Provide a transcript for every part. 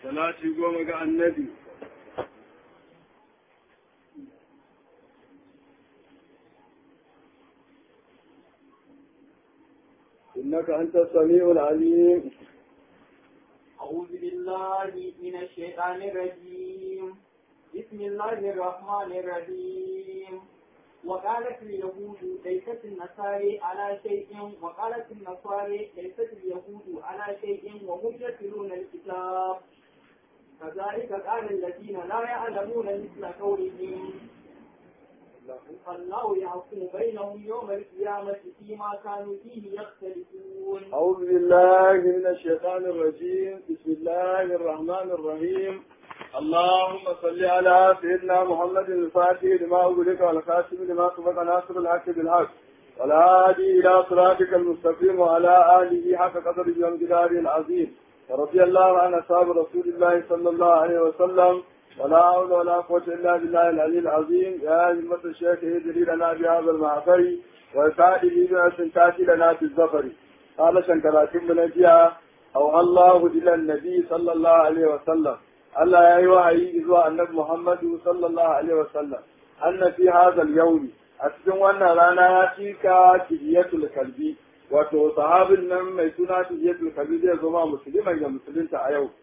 salati goma ga annabi إنك أنت السميع العليم أعوذ بالله من الشيطان الرجيم بسم الله الرحمن الرحيم وقالت اليهود ليست النصارى على شيء وقالت النصارى ليست اليهود على شيء وهم يتلون الكتاب كذلك قال الذين لا يعلمون مثل قولهم فالله يحكم بينهم يوم القيامة فيما كانوا فيه يختلفون أعوذ بالله من الشيطان الرجيم بسم الله الرحمن الرحيم اللهم صل على سيدنا محمد الفاتح لما أغلق والخاتم لما سبق ناصر الحق بالحق والهادي إلى صراطك المستقيم وعلى آله حق قدره وامتداره العظيم ورضي الله عن أصحاب رسول الله صلى الله عليه وسلم ولا حول ولا قوة إلا بالله العلي العظيم يا همة الشيخ اهدري لنا بهذا المعفر وسائل بأس تاتي لنا في الزفر قال شنكراتم بنجيا أو الله إلى النبي صلى الله عليه وسلم الله يا أيها إذوا النبي محمد صلى الله عليه وسلم أن في هذا اليوم أتكون وانا رانا فيك تجية الكلبي wato sahabin nan mai suna tijiyatul kalbi zai zama musulman ga musulunta a yau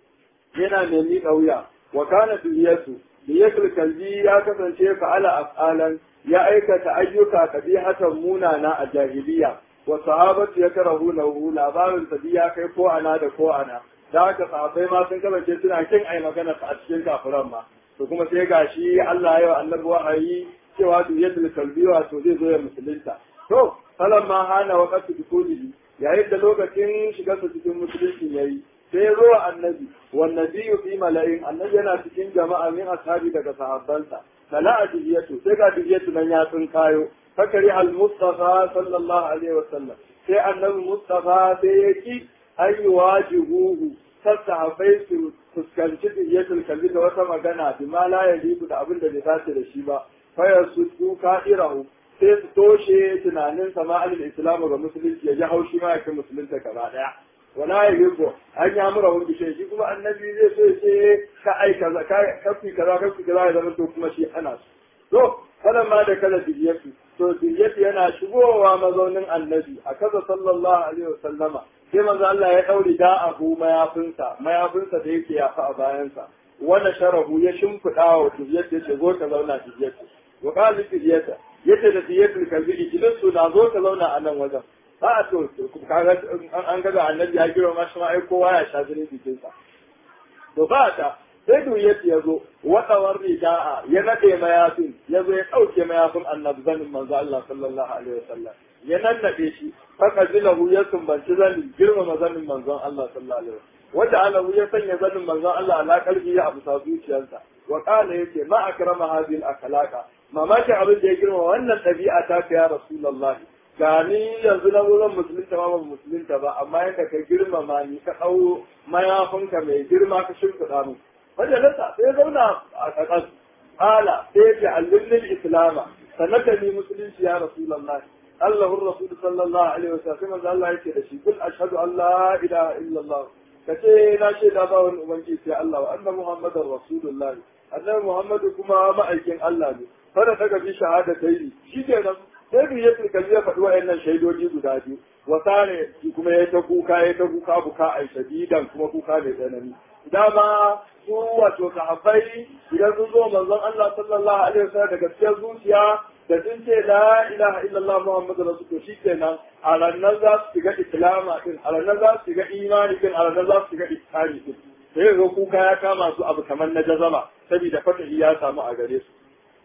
yana mai miƙa wuya wa kana tijiyatu tijiyatul kalbi ya kasance fa'ala af'alan ya aikata ayyuka kabihatan munana a jahiliya wa sahabatu ya karahu lahu labarin sa ya kai ko ana da ko ana da haka sahabbai ma sun kasance suna kin ai magana a cikin kafiran ma to kuma sai gashi Allah ya yi annabi wahayi cewa tijiyatul kalbi wato zai zo ya musulunta to ma hana waqtu dukulihi yayin da lokacin shigarsa cikin musulunci yayi sai ya zo annabi wan nabiyyu fi mala'in annabi yana cikin jama'a min ashabi daga sahabbansa fala adiyatu sai ga adiyatu nan ya sun kayo fakari al mustafa sallallahu alaihi wasallam sai annabi mustafa sai ya ki ayi wajibuhu sassahabai su fuskanci diyatul kalbi da wata magana bi ma la yaliku da abin da bai dace da shi ba fayar su tuka irahu sai su toshe tunanin sama alil islamu ga musulunci ya ji haushi ma yakin musulunta gaba daya wala ya yugo an ya mura wani bishe shi kuma annabi zai so ya ce ka ai kaza ka kafi kaza kafi kaza ya zama to kuma shi ana su to kada ma da kala diyatu to diyatu yana shigowa mazaunin annabi a kaza sallallahu alaihi wasallama sai manzo Allah ya daure da abu mayafinsa mayafinsa da yake yafa a bayansa wannan sharahu ya shimfiɗa wa diyatu ya ce zo ka zauna diyatu wa qala diyata yace da diyatul kalbi idan su na zo ka zauna a nan wajen ba a to kaga an ga annabi ya kira ma shi ma ai kowa ya sha jinin jikin sa to ba ta sai duyati ya zo wadawar rida'a ya nade mayafin ya zo ya dauke mayafin annabi zanin manzo Allah sallallahu alaihi wasallam ya nannade shi faka zilahu ya sumbanci zanin girmama zanin manzon Allah sallallahu alaihi wasallam wanda alahu ya sanya zanin manzon Allah ala kalbi ya abu sa zuciyarsa wa qala yace ma akrama hadhihi al-akhlaqa mamaki abin da ya girma wannan ɗabi'a ta ya Rasulallah ga ni yanzu na wurin musulunta ma ba musulunta ba amma yadda ka girmama ni ka ɗau mayafinka mai girma ka shimfiɗa mu wanda nasa sai zauna a ƙaƙas ala sai ce allullin islama sanata ni musulunci ya Rasulallah Allahun Rasul sallallahu alaihi wa sallam manzo Allah yake da shi kul ashhadu an la ilaha illallah kace na shaida ba wani ubangiji sai Allah wa anna muhammadar rasulullah annabi muhammadu kuma ma'aikin Allah ne fara daga bi shahada ta yi shi ke nan sai bi ya turkali ya faɗi wa'annan shaidoji guda biyu wa sare kuma ya ta kuka ya ta kuka buka ai shadidan kuma kuka mai tsanani dama su wato sahabbai idan sun zo manzon Allah sallallahu alaihi wasallam da gaskiyar zuciya da sun ce la ilaha illallah muhammadu rasul to shikenan a ranar za su shiga islama din a ranar za su shiga imani din a ranar za su shiga iskari din sai ga kuka ya kama su abu kamar na jazama saboda fatahi ya samu a gare su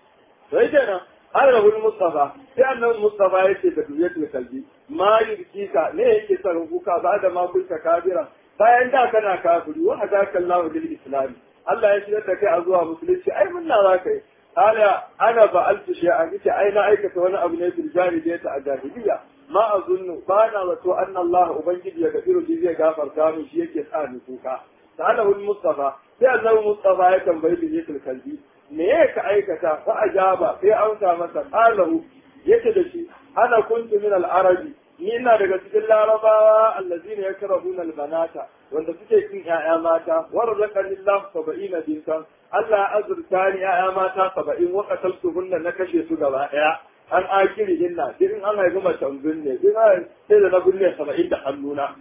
sai kenan an rabu Mustafa sai annabi Mustafa ya ce da duyatul kalbi ma yurkika ne yake son kuka ba da ma kunta kabira bayan da kana kafiri wa hadaka Allahu lil islam Allah ya shirya da kai a zuwa musulunci ai mun na za kai ala ana ba altu shay'an yace ai na aikata wani abu ne bil jahiliyyah a jahiliya ma azunnu ba na zato anna Allah ubangiji ya gafiru shi zai gafarta mu shi yake sa ni kuka sa'alahu Mustafa sai annabi Mustafa ya tambayi duyatul kalbi me ya ka aikata fa ajaba sai amsa masa qalahu yace da shi ana kuntu min al-arabi ni ina daga cikin larabawa allazina yakrahuna albanata wanda suke kin ƴaƴa mata wa razaqani Allah 70 dinkan Allah ya azurta ni ƴaƴa mata 70 wa qataltuhunna na kashe su gaba ɗaya an akiri inna in an haifi mace binne in an sai da na binne 70 da hannuna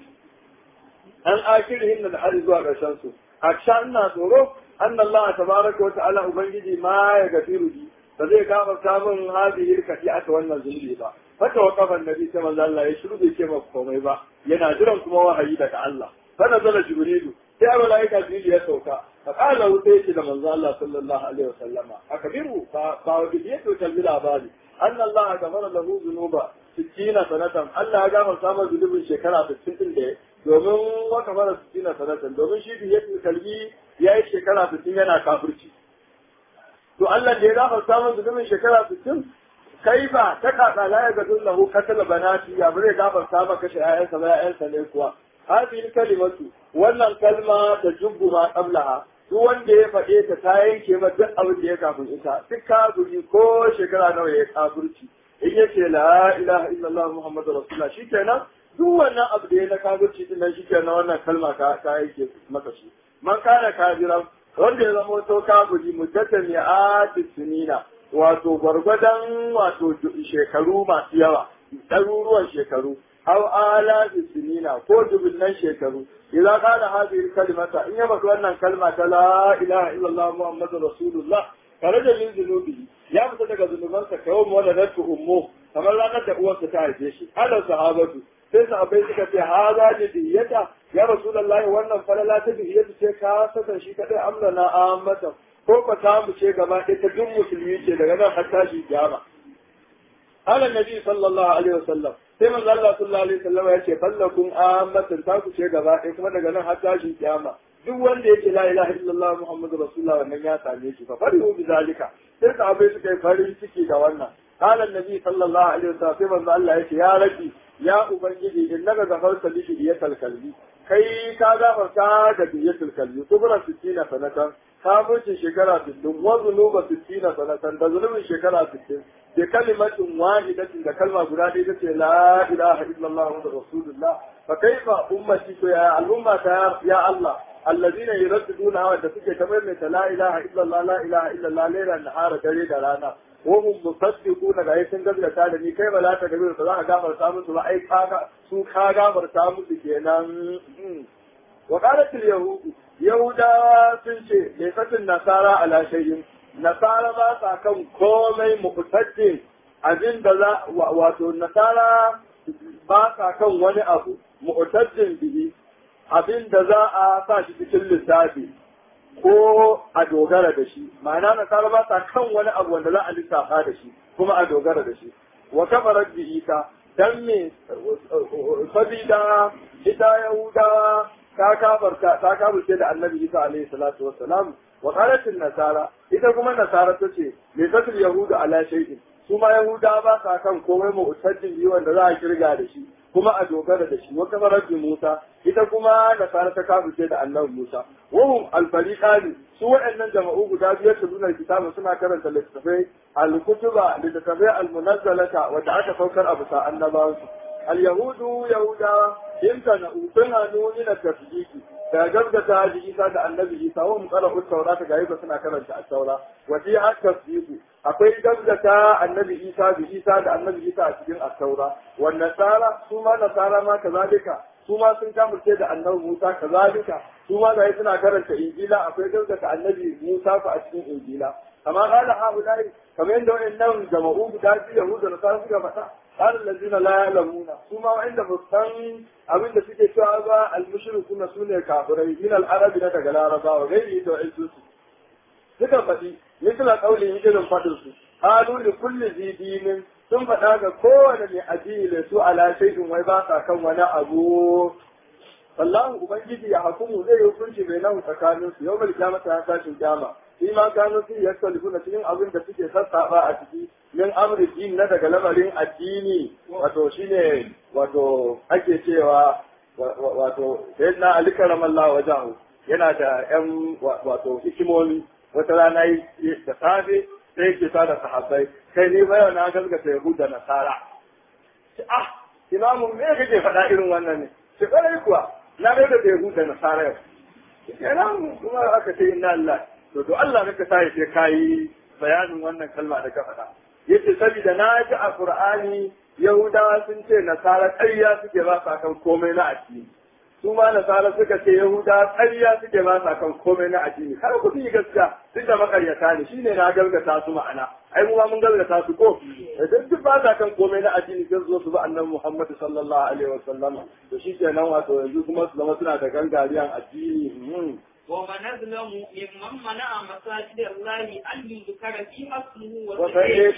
an akiri hinna da har zuwa ƙarshen su a sha ina tsoro an Allah tabaraka wa ta'ala ubangiji ma ya gafiru bi ba zai gafarta min hadhihi kati aka wannan zunubi ba haka wa kafan nabi sai manzo Allah ya shiru bai ce maka komai ba yana jiran kuma wahayi daga Allah fa nazala jibrilu sai malaika jibril ya sauka fa qala hu sai ce da manzo Allah sallallahu alaihi wasallama akabiru ba ba wadi yake kalbi labari anna Allah gafara lahu dhunuba 60 sanatan Allah ya gafarta masa zunubin shekara 60 din da domin wa kafara 60 sanatan domin shi biye kalbi yayi shekara 60 yana kafirci to Allah da ya gafarta masa zunubin shekara 60 kai ba ta kaka la ya gadun lahu katala banati ya bare gafarta maka kashe ƴaƴansa ba ƴaƴansa ne kuwa hadhihi kalimatu wannan kalma ta jubbu ma qablaha duk wanda ya faɗe ta ta yanke ma duk abin da ya kafin ita duk kafiri ko shekara nawa ya kafirci in yace la ilaha illallah muhammadur rasulullah shikenan duk wannan abu da ya na kafirci din nan shikenan wannan kalma ta ta yanke maka shi man kana kafiran wanda ya zama to kafiri muddatan ya ati sunina wato gwargwadon wato shekaru masu yawa ɗaruruwan shekaru aw ala sinina ko dubunnan shekaru idan kana hadhihi kalimata in ya baka wannan kalma ta la ilaha illallah muhammadur rasulullah tare da min zunubi ya fita daga zunubansa kawai mu wanda natu ummu kamar ranar da uwarsa ta haife shi ala sahabatu sai sahabbai suka ce haza ne diyata ya rasulullahi wannan falala ta diyata ce ka saka shi kadai amlana ammata ko ka samu ce gaba ɗaya ta duk musulmi ce daga nan har tashi kiyama ala nabi sallallahu alaihi wasallam sai manzo Allah sallallahu alaihi wasallam ya ce fallakum ammatan ta ku ce gaba ɗaya kuma daga nan har tashi kiyama duk wanda yake la ilaha illallah muhammadu rasulullah wannan ya same shi fa farihu bi zalika sai sahabbai suka yi farin ciki da wannan qala annabi sallallahu alaihi wasallam sai manzo Allah ya ce ya rabbi ya ubangiji innaka ghafarta li biyatal kalbi kai ka gafarta da biyatul kalbi kubra 60 sanatan kafircin shekara 60 wa zunuba 60 sanatan da zunubin shekara 60 da kalimatin wahidatin da kalma guda ɗaya ta ce la ilaha illallah wa rasulullah fa kaifa ummati to ya al'umma ta ya Allah allazina yuradduna wa da suke kamar mai la ilaha illallah la ilaha illallah laila nahara dare da rana wa hum musaddiquna ga yakin gaskata da ni kai ba za ta gabe su za ka gafarta musu ba ai kaga su ka gafarta musu kenan wa qalat al yahud yahudawa sun ce laysatin nasara ala shay'in nasara ba sa kan komai muqtaddin abin da za wato nasara ba sa kan wani abu muqtaddin bihi abin da za a sa shi cikin lissafi ko a dogara da shi ma'ana nasara ba sa kan wani abu wanda za a lissafa da shi kuma a dogara da shi wa kafarar bi isa dan me sabida ita yahudawa ta kafarta ta kafirce da annabi isa alaihi salatu wassalam wa qalat nasara ita kuma nasara tace me zatul yahudu ala shay'in su ma yahuda ba sa kan komai mu'taddin yi wanda za a kirga da shi kuma a dogara da shi wa kamar Musa ita kuma nasara ta kafirce da annabi Musa wahum al-fariqani su waɗannan jama'u guda biyar su nuna kitabu suna karanta littattafai al-kutuba littattafai al-munazzalata wanda aka saukar a bisa annabawansu al-yahudu yahudawa imtana utuna nuni na tafjiki da gaskata haji isa da annabi isa wa muqara taura ta gayi suna karanta at-taura wa fi at-tasdiqu akwai gaskata annabi isa da isa da annabi isa a cikin at-taura wa nasara su ma nasara ma kazalika su ma sun kamurce da annabi musa kazalika su ma gayi suna karanta injila akwai gaskata annabi musa fa a cikin injila amma qala haulai kamar yadda wayannan jama'u guda biyu yahuda da nasara suka faɗa قال الذين لا يعلمون ثم عند مستن abin da suke cewa ba al-mushrikuna sune kafirai min al-arab na daga laraba wa gairi da wa'insu su suka faɗi misala kaulin irin fadin su qalu li kulli zidinin sun faɗa ga kowane mai addini da su ala shay'in wai ba sa kan wani abu wallahu ubangiji ya hukumu zai hukunci bai nan tsakanin su yawmal qiyamah ta tashin kiyama shi ma kanu su yaktalifuna cikin abin da suke sassaba a ciki min amri din na daga lamarin addini wato shine wato ake cewa wato sayyidina ali karamallahu wajahu yana da yan wato hikimomi wata rana da safe sai ke sa da sahabbai kai ni ba yau na gaskata yahuda nasara ah imamu me kake faɗa irin wannan ne sai ƙwarai kuwa na ga da bai da nasara yau kenan kuma aka ce inna Allah to to Allah ka sa ya kai bayanin wannan kalma da ka faɗa yace saboda na ji a Qur'ani Yahudawa sun ce nasara ƙarya suke ba sa kan komai na addini su ma nasara suka ce Yahudawa ƙarya suke ba sa kan komai na addini har ku yi gaskiya duk da makaryata ne shine na gargata su ma'ana ai mu ma mun gargata su ko idan duk ba sa kan komai na addini sai zo su ba annabi Muhammad sallallahu alaihi wasallam to shi kenan wato yanzu kuma su zama suna da gangariyan addini ومن أظلم ممن منع مساجد الله أن يذكر فيها اسمه وفإيه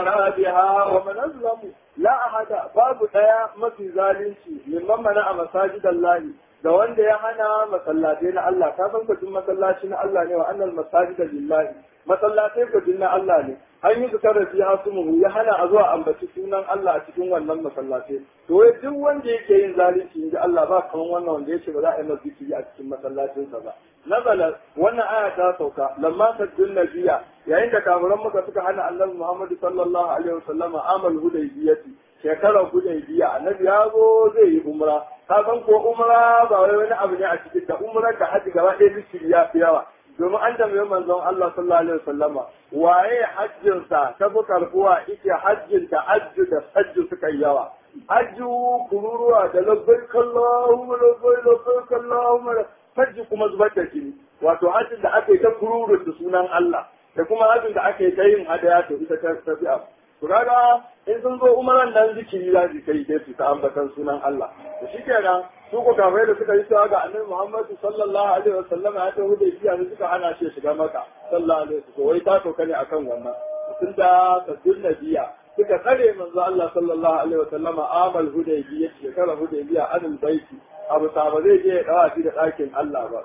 كرابها ومن أظلم لا أحد باب ديا mafi zalunci mimman mana a masajid Allah da wanda ya hana masallatai na Allah ka san kudin masallaci na Allah ne wa annal masajid lillahi masallatai kudin na Allah ne an yi zikar da fiha sumuhu ya hana a zuwa ambaci sunan Allah a cikin wannan masallatai to wai duk wanda yake yin zalunci inda Allah ba kaman wannan wanda yake ba za a yi masa zikiri a cikin masallacinsa ba nazala wannan aya ta sauka lamma saddun nabiya yayin da kafiran maka suka hana annabi Muhammad sallallahu alaihi wasallama amal hudaybiyati shekarar hudaybiya annabi ya zo zai yi umra ka san ko umra ba wai wani abu ne a cikin da umra ka haji gaba ɗaya zikiri ya fi yawa domin an tambayi manzon Allah sallallahu alaihi wasallama waye hajjin sa ta fi karbuwa ita hajjin da hajju da sajju suka yi yawa hajju kururuwa da labbaik Allahumma labbaik labbaik Allahumma hajji kuma zubar da jini wato hajjin da aka yi ta kururu da sunan Allah da kuma hajjin da aka yi ta yin hadaya to ita ta tafi a to kaga in sun zo umaran nan zikiri za su kai sai su ta ambatan sunan Allah to shikenan su ko kafai da suka yi cewa ga annabi Muhammad sallallahu alaihi wasallam ya ta hude biya ne suka hana shi shiga maka sallallahu alaihi wasallam wai ta toka ne akan wannan tunda tasbih nabiya suka tsare manzo Allah sallallahu alaihi wasallam amal hudaybiya shekara hudaybiya anil baiti abu ta ba zai je ya dawa shi da ɗakin Allah ba.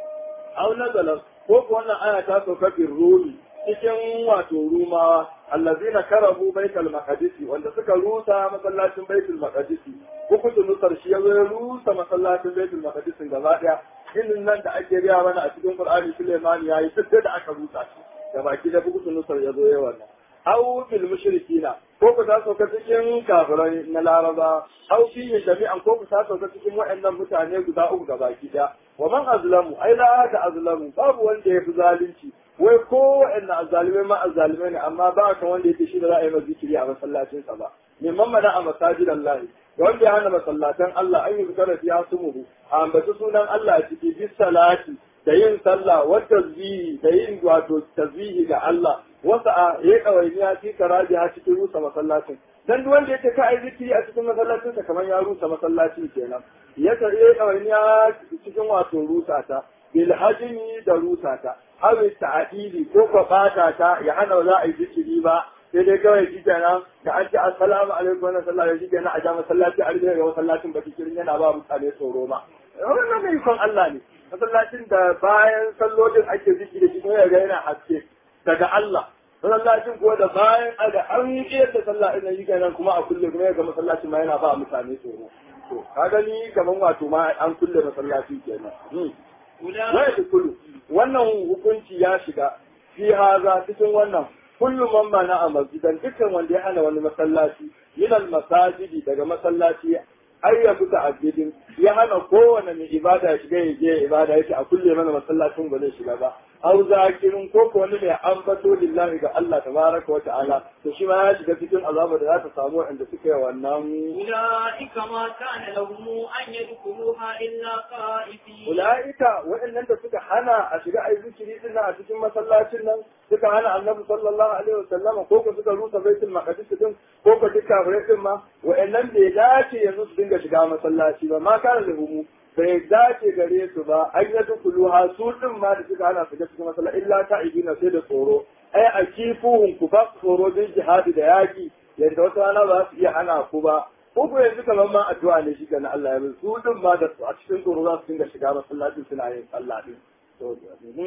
Au nazalar ko ko wannan aya ta sauka bin rumi cikin wato rumawa allazina karabu baitul maqdisi wanda suka rusa masallacin baitul maqdisi hukuncin nusar shi yazo ya rusa masallacin baitul maqdisi gaba daya inin nan da ake riya mana a cikin Qur'ani Sulaiman yayi duk da aka rusa shi da baki da hukuncin nusar yazo ya wannan aw bil mushrikina ko ku ta sauka cikin kafirai na laraba aw fi jami'an ko ku ta sauka cikin waɗannan mutane guda uku gaba ki da wa man azlamu ai la ta azlamu babu wanda ya fi zalunci wai ko waɗannan azzalimai ma azzalimai ne amma ba ka wanda yake shi da za a yi masa zikiri a masallacin sa ba mimman mana a masajidan lahi wanda ya hana masallatan Allah an yi zikara fiya sumuhu a ambaci sunan Allah a ciki bis salati da yin sallah wa tasbihi da yin wato tasbihi ga Allah wasu a ya kawainiya fi karaji ha cikin rusa masallacin dan duk wanda yake ka ai zikiri a cikin masallacin sa kamar ya rusa masallacin kenan ya ta ya kawainiya cikin wato rusa ta bil hajmi da rusa ta aw ta'dili ko ko bata ta ya hana za a yi zikiri ba sai dai kawai shi kenan da an ce assalamu alaikum wa sallallahu alaihi kenan a ja masallaci a rike ga masallacin ba zikirin yana ba mutane tsoro ma wannan mai kon Allah ne masallacin da bayan sallolin ake zikiri shi kuma ya ga yana haske daga Allah masallacin kuwa da bayan aga an yi da sallah ina yi kenan kuma a kulle kuma ga masallacin ma yana ba mutane tsoro to ka gani kaman wato ma an kulle masallaci kenan wai da kullu wannan hukunci ya shiga fi haza cikin wannan kullu man mana a masjidan dukkan wanda ya hana wani masallaci min al masajidi daga masallaci ai ya fita abidin ya hana kowane mai ibada ya shiga ya je ibada yake a kulle mana masallacin ba zai shiga ba au zakirin ko ko wani mai ambato lillahi ga Allah tabaraka wa ta'ala to shi ma ya shiga cikin azabar da za ta samu wanda suka yi wannan أولئك ما كان لهم أن يدخلوها إلا خائفين ulaika waɗannan da suka hana a shiga ai zikiri din nan a cikin masallacin nan suka hana annabi sallallahu alaihi wasallam ko ko suka rusa baitul maqdis din ko ko duka kafirai din ma waɗannan bai dace yanzu su dinga shiga masallaci ba ma kana da humu bai dace gare su ba an yi dukulu ha su din ma da suka hana su ga cikin masallaci illa ta ibina sai da tsoro ai a kifuhun ku ba tsoro din jihadi da yaki yadda wata rana ba su iya hana ku ba ko ko yanzu kamar ma addu'a ne shi na Allah ya bi su din ma da a cikin tsoro za su dinga shiga masallacin suna yin sallah din to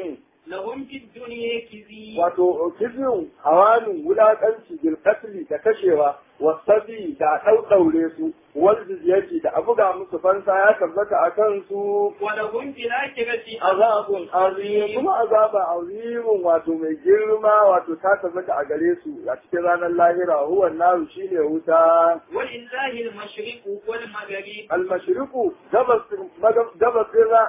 لهم في الدنيا كذي wato kizin hawanin wulaƙanci bilkatli da kashewa wasabi da ɗauɗaure su wal jizyati da abuga musu fansa ya tabbata a kansu ولهم في الآخرة azabun azim kuma azaba azimun wato mai girma wato ta tabbata a gare su a cikin ranar lahira huwa naru shine wuta ولله المشرق والمغرب almashriqu gabas gabas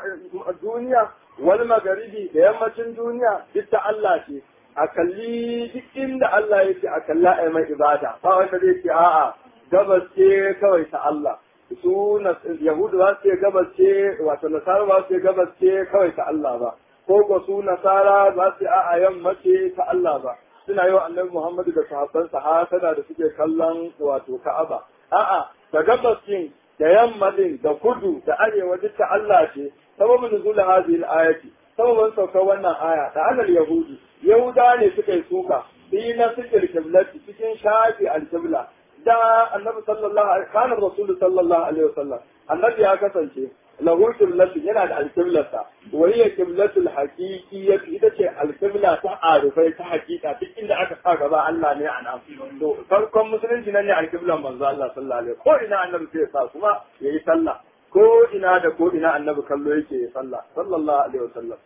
duniya wal magharibi da yammacin duniya duk ta Allah ce a kalli duk inda Allah yake a kalla ai mai ibada ba wanda zai ce a'a gabas ce kawai ta Allah su na yahudu za su ce gabas ce wato nasara ba su ce gabas ce kawai ta Allah ba ko ko su nasara za su ce a'a yamma ce ta Allah ba suna yi wa annabi Muhammadu da sahabbansa hasada da suke kallon wato Ka'aba a'a da gabas din da yamma din da kudu da arewa duk ta Allah ce sababin nuzul hadhihi al-ayati sababin saukar wannan aya da alal yahudi yahuda ne suka yi suka fi na sikir kiblati cikin shafi al-kibla da annabi sallallahu alaihi kana rasul sallallahu alaihi wasallam annabi ya kasance lahu kiblatu yana da al-kiblata wa hiya kiblatul haqiqiyyah ita ce al-kibla ta arifai ta hakika duk inda aka sa gaba Allah ne a nan to farkon musulunci nan ne al-kiblan manzo Allah sallallahu alaihi ko ina annabi sai ya sa kuma yayi sallah ko ina da ko ina annabi kallo yake ya sallah sallallahu alaihi wasallam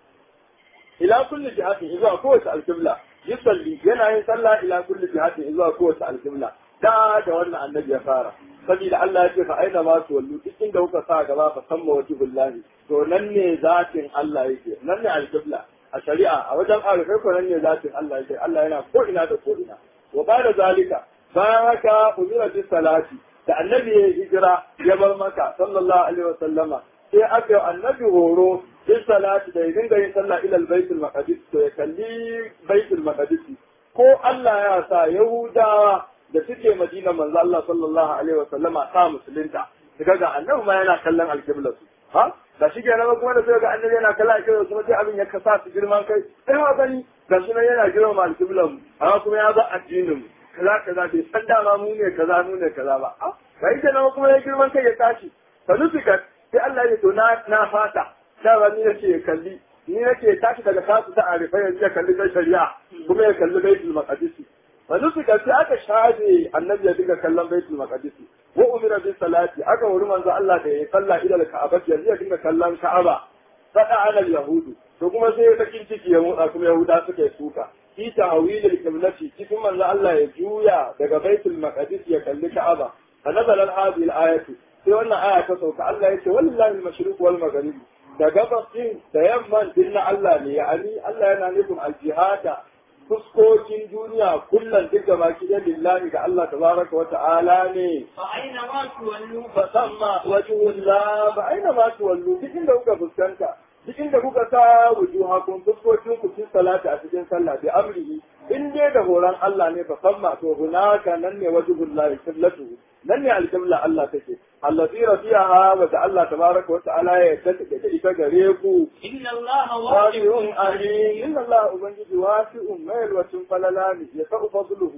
ila kulli jihatin zuwa kowace al-kibla yusalli yana yin sallah ila kulli jihatin zuwa kowace al-kibla da da wannan annabi ya fara saboda Allah ya ce fa aina ma su wallu duk inda kuka sa gaba fa samma wajhullahi to nan ne zatin Allah yake nan ne al-qibla a shari'a a wajen arifai ko nan ne zatin Allah yake Allah yana ko ina da ko ina wa bada zalika bayan haka umira bis salati da annabi ya hijira ya bar maka sallallahu alaihi wa sallama sai aka yi annabi horo bis salati da ya dinga yin sallah ila baitul maqdis to ya kalli baitul maqdis ko Allah ya sa yahudawa da suke madina manzo Allah sallallahu alaihi wa sallama ta musulunta daga ga annabi ma yana kallon alqibla su ha da shi ke nan kuma da sai ga annabi yana kallon alqibla su sai abin ya kasa su girman kai sai ma gani ga shi nan yana girma alqibla mu amma kuma ya ba addinin kaza kaza bai san dama mu ne kaza mu ne kaza ba a kai ke nan kuma ya girman kai ya tashi sanufikat sai Allah ya to na na fata da ni nake kalli ni nake tashi daga kasu ta arifai yanzu ya kalli ta shari'a kuma ya kalli baitul maqdis wani su sai aka shafe annabi ya dinga kallon baitul maqdis wa umira bis salati aka wuri manzo Allah da ya salla ila al-ka'aba yanzu ya dinga kallon ka'aba fada ala yahudu to kuma sai ya sakin ciki ya motsa kuma yahuda suka yi suka fi ta'wil al-qiblati cikin manzo Allah ya juya daga baitul maqdis ya kalli ka'aba fa nazala hadhihi al-ayatu sai wannan aya ta sauka Allah ya ce wallahi al-mashriq wal maghrib da gabas din da yamman din na Allah ne yani Allah yana nufin al-jihada fuskokin duniya kullum duk da baki da lillahi ga Allah tabaraka wa ta'ala ne فأينما تولوا fa samma wajhullah ba aina ma tuwallu duk inda kuka fuskanta duk inda kuka sa wujuhakum fuskokin ku cikin salati a cikin sallah bi amrihi in dai da horon Allah ne fa samma to hunaka nan ne wajhullah qiblatu nan ne alqibla Allah take allazi rafi'aha wa da Allah tabaraka wa ta'ala ya yadda da ita gare ku إن الله واسع واسع عليم إن الله أبنجي واسع ميل وتن فللاني يسع فضله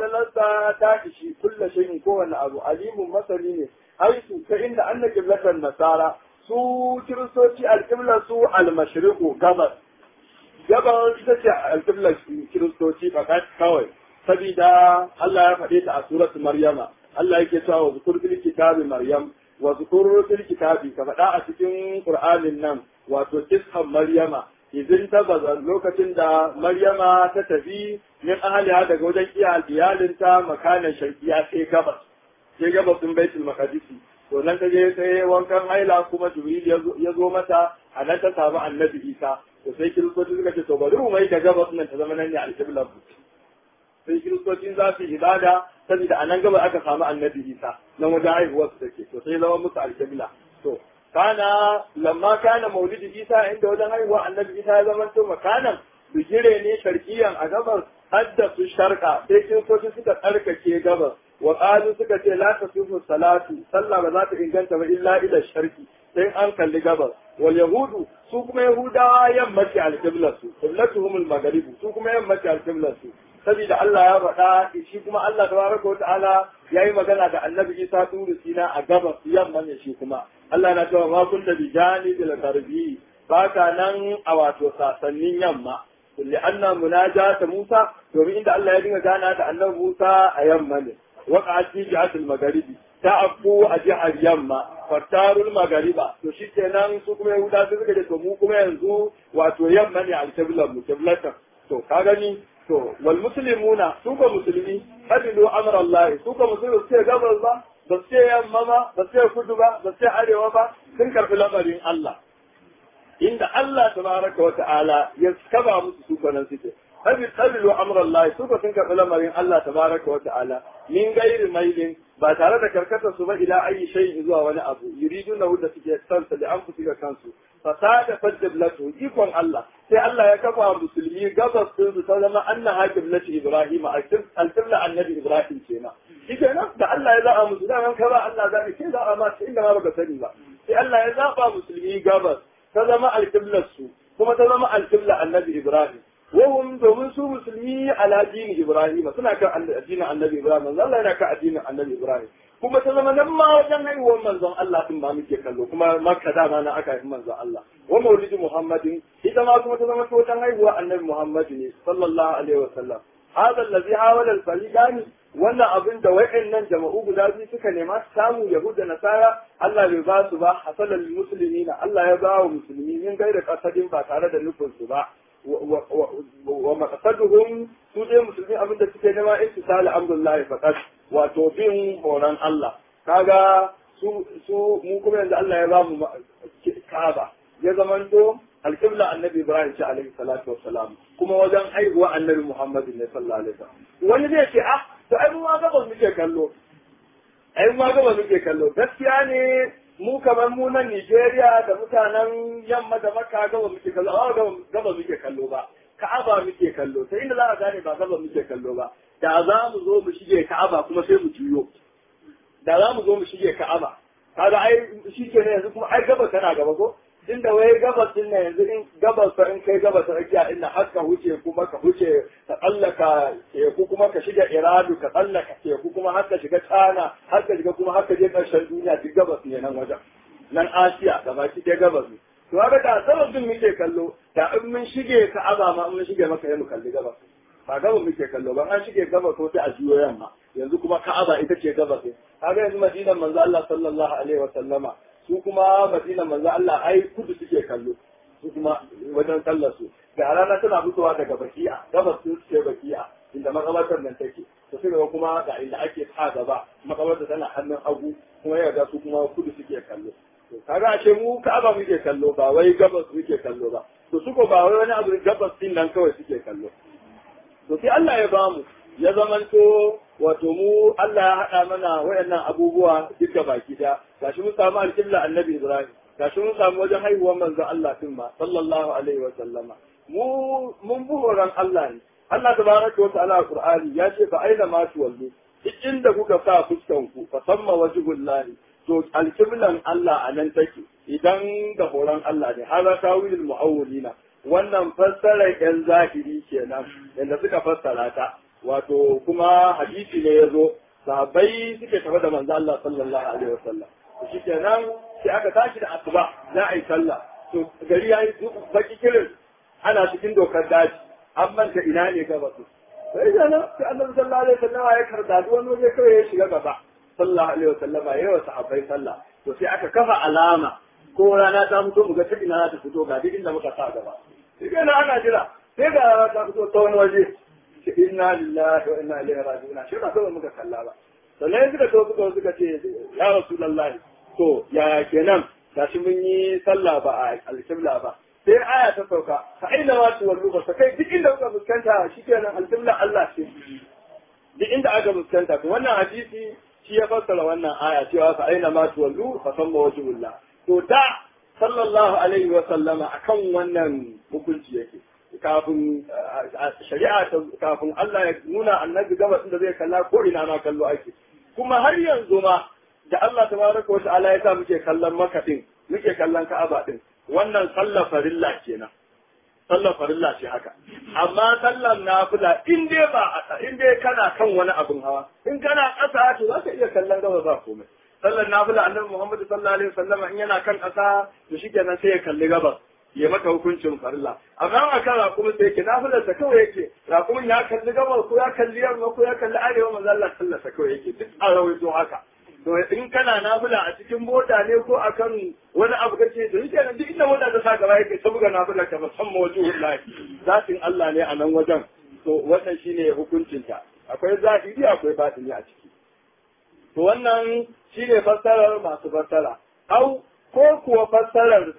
فللسا تاكشي كل شيء كون أبو عليم مثلين حيث فإن أن قبلة النصارى su kiristoci alƙiblar su almashriqu gabas gabas ita ce alƙiblar kiristoci fakat kawai sabida Allah ya faɗe ta a suratu maryama Allah yake cewa wa zukur fil kitabi maryam wa zukur fil kitabi ka faɗa a cikin qur'anin nan wato kishan maryama izin ta baza lokacin da maryama ta tafi min ahliha daga wajen iya iyalinta makanan sharqiya sai gabas sai gabas din baitul maqdisi to nan ta je sai wankan haila kuma jibril ya zo mata a nan ta samu annabi isa to sai kiristoci suka ce to bari mu mai da gabas nan ta zama nan ne alƙiblar sai kiristocin za su ibada saboda a nan gaba aka samu annabi isa nan wajen haihuwar su take to sai zama musu alƙibla to kana lamma kana maulidi isa inda wajen haihuwa annabi isa ya zama to makanan bigire ne sharkiyan a gabas hadda su sharka sai kiristoci suka tsarkake gabas wa qalu suka ce la tasifu salatu sallah ba za ta inganta ba illa ila sharki sai an kalli gabas wal yahudu su kuma yahudawa yammaci alqiblatu qiblatuhum al maghrib su kuma yammaci alqiblatu saboda Allah ya faɗa shi kuma Allah tabaraka wata'ala yayi magana da Annabi Isa turu sina a gabas yamma ne shi kuma Allah na cewa ma kunta bi janibil gharbi baka nan a wato sasannin yamma kulli anna munajata Musa domin inda Allah ya dinga gana da annabi Musa a yamma ne waqa'at fi jihatil magharibi ta afku a jihar yamma fattarul magariba to shi kenan su kuma yahuda su suka ce to mu kuma yanzu wato yamma ne alkiblar mu kiblatan to ka gani to wal muslimuna su ka musulmi hadilu amra Allah su ka musulmi su ce gabas ba ba su ce yamma ba ba su ce kudu ba ba su ce arewa ba sun karbi lamarin Allah inda Allah tabaraka wa ta'ala ya kaba musu su kanan suke hadilu amra Allah su ka sun karbi lamarin Allah tabaraka wa ta'ala min gairi mailin ba tare da karkatar su ba ila ayi shay zuwa wani abu yuriduna da suke sansa da an fuska kansu fasada fadlatu ikon Allah sai Allah ya kafa musulmi gabas din su ta zama anna hakim lati Ibrahim al-qibla annabi Ibrahim kenan shikenan da Allah ya zaba musu dan ka ba Allah zabi sai zaba ma inda ma baka sani ba sai Allah ya zaba musulmi gabas ta zama al-qibla su kuma ta zama al-qibla annabi Ibrahim وهم domin su musulmi ala dini Ibrahim suna kan addinin Annabi Ibrahim manzo Allah yana kan addinin Annabi Ibrahim kuma ta zama nan ma wajen haihuwar manzon Allah din ba muke kallo kuma Makka da ma na aka haifi manzon Allah wa maulidi Muhammadin ita ma kuma ta zama ta wajen haihuwar Annabi Muhammad ne sallallahu alaihi wasallam hada allazi hawala al-fariqani wannan abin da wa'annan jama'u guda biyu suka nema samu yahuda nasara Allah bai ba su ba hasalal muslimina Allah ya ba wa musulmi min gaira kasadin ba tare da nufin su ba wa maqsaduhum su dai musulmi abinda suke nema ittisal amrullahi faqat wato bin horon Allah kaga su su mu kuma yanzu Allah ya ba mu Kaaba ya zamanto alqibla annabi Ibrahim ce alaihi salatu wassalam kuma wajen haihuwa annabi Muhammad ne sallallahu alaihi wasallam wani zai ce ah to ai mu ma gaba muke kallo ai mu ma gaba muke kallo gaskiya ne mu kamar mu nan Nigeria da mutanen yamma da Makka gaba muke kallo a gaba muke kallo ba Ka'aba muke kallo sai inda za a gane ba gaba muke kallo ba da za mu zo mu shige Ka'aba kuma sai mu juyo da za mu zo mu shige Ka'aba kaga ai shi ke ne yanzu kuma ai gaba tana gaba ko inda wai gabas din nan yanzu in gabas fa in kai gabas rakiya inda har ka huce kuma ka huce ka tsallaka teku kuma ka shiga iradu ka tsallaka teku kuma har ka shiga tsana har ka shiga kuma har ka je ƙarshen duniya duk gabas ne nan wajen nan asiya gaba ki ɗaya gabas ne to haka da sabon din muke kallo da in mun shige ka aba ma in mun shige maka mu kalli gabas ba gabas muke kallo ba an shige gabas ko sai a juyo yamma yanzu kuma ka'aba ita ce gabas ne kaga yanzu madinan manzo Allah sallallahu alaihi wa sallama su kuma madina manzo Allah ai kudu suke kallo su kuma wajen sallar su da rana tana fitowa daga baki'a gabas su suke baki'a inda makabartar nan take to sai kuma ga inda ake ta gaba makabartar tana hannun hagu kuma ya ga su kuma kudu suke kallo to kaga ashe mu Ka'aba muke kallo ba wai gabas muke kallo ba to su ko ba wai wani abu gabas din nan kawai suke kallo to sai Allah ya bamu ya zamanto wato mu Allah ya haɗa mana wayannan abubuwa duka baki da gashi mun samu alƙibla annabi Ibrahim gashi mun samu wajen haihuwar manzo Allah din ma sallallahu alaihi wa sallama mu mun bi horon Allah ne Allah tabaraka wa ta'ala Qur'ani ya ce fa aina ma tuwallu duk inda kuka sa fuskan ku fa samma wajhullahi to alƙiblan Allah a nan take idan da horon Allah ne hada tawilul muawwilina wannan fassarar yan zahiri kenan yanda suka fassara ta wato kuma hadisi ne ya zo sahabbai suke tafi da manzo Allah sallallahu alaihi wasallam shi kenan sai aka tashi da asuba za a yi sallah to gari yayi baki kirin ana cikin dokar daji an manta ina ne gaba su sai kenan sai annabi sallallahu alaihi wasallam ya karda duk wani waje kawai ya shiga gaba sallallahu alaihi wasallam ya yi wa sahabbai sallah to sai aka kafa alama ko rana ta fito mu ga ta ina za ta fito ga duk inda muka sa gaba sai kenan ana jira sai ga rana ta fito ta wani waje inna lillahi wa inna ilaihi raji'un shi ba kawai muka kalla ba sannan suka so suka suka ce ya rasulullah to ya kenan gashi mun yi sallah ba a alƙibla ba sai aya ta sauka fa aina ma tuwallu ba kai duk inda kuka fuskanta shikenan alƙibla Allah ce duk inda aka fuskanta to wannan hadisi shi ya fassara wannan aya cewa fa aina ma tuwallu fa samma wajhullah to da sallallahu alaihi wa sallama akan wannan hukunci yake kafin shari'a kafin Allah ya nuna annabi gabas da zai kalla ko ina ma kallo ake kuma har yanzu ma da Allah tabaraka wa ta'ala ya sa muke kallon Makka din muke kallon Ka'aba din wannan sallar farilla kenan sallar farilla ce haka amma sallar nafila in dai ba in dai kana kan wani abin hawa in kana ƙasa to za ka iya kallon gaba ba komai sallar nafila annabi Muhammad sallallahu alaihi wasallam in yana kan ƙasa to shikenan sai ya kalli gabas ya maka hukuncin farilla amma a kan raƙumin da yake nafilar sa kawai yake raƙumin ya kalli gabar ko ya kalli yamma ko ya kalli arewa manzo Allah sallar sa kawai yake duk a rawaito haka to in kana nafila a cikin mota ne ko akan wani abu kace to yake nan duk inda mota ta sa gaba yake ta buga nafila ka musamman wajen Allah zatin Allah ne a nan wajen to wannan shine hukuncinta akwai zahiri akwai batini a ciki to wannan shine fassarar masu fassara au ko kuwa fassarar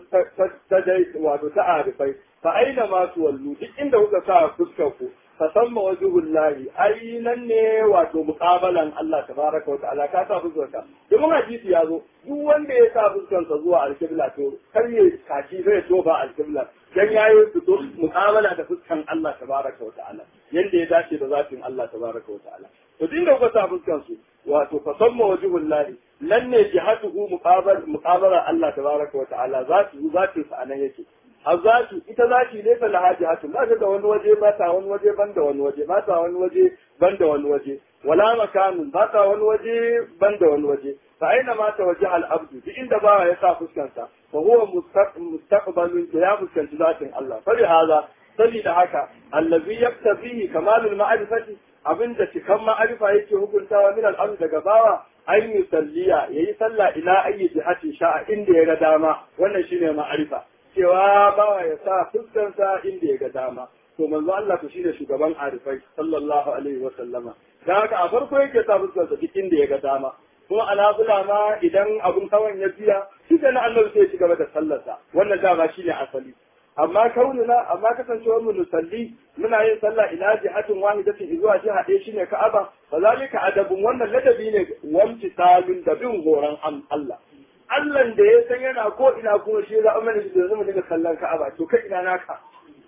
ta dai wato ta arifai fa aina ma wallu duk inda kuka sa fuskar ku fa samma wajhul lahi ai nan ne wato muqabalan Allah tabaraka wa ta'ala ka sa fuskar ka domin hadisi ya zo duk wanda ya sa fuskar sa zuwa alqibla to kar ya kaci zai to ba alqibla dan yayi fito muqabala da fuskan Allah tabaraka wa ta'ala yanda ya dace da zatin Allah tabaraka wa ta'ala to duk inda kuka sa fuskar su wato fa samma wajhul lahi nan ne jihatuhu muqabal muqabala Allah tabaraka wa ta'ala zatu zatin sa anan yake azatu ita zati ne fa laha jihatu ba ta da wani waje ba ta wani waje ban da wani waje ba ta wani waje ban da wani waje wala makanun ba ta wani waje ban da wani waje fa aina ma ta waje al abdu duk inda ba ya sa fuskansa fa huwa mustaqbalun ya fuskanci zatin Allah fa hada sabida haka allazi yaktabihi kamalul ma'rifati abinda cikan ma'arifa yake hukuntawa min al daga bawa an yi salliya yayi sallah ila ayi jihati sha'a inda ya ga dama wannan shine ma'arifa cewa bawa ya sa fuskansa inda ya ga dama to manzo Allah to shine shugaban arifai sallallahu alaihi wa sallama da haka a farko yake sa fuskansa duk inda ya ga dama kuma alabula ma idan abun kawan ya biya shi da na Allah sai ya ci gaba da sallarsa wannan dama shine asali amma kaunina amma kasancewar mu nusalli muna yin sallah ila jihatin wahidatin zuwa jiha ɗaya shine Ka'aba fa zalika adabun wannan ladabi ne wamti salun da bin horon Allah Allah da ya san yana ko ina kuma shi za a mana shi da zama daga kallon Ka'aba to kai ina naka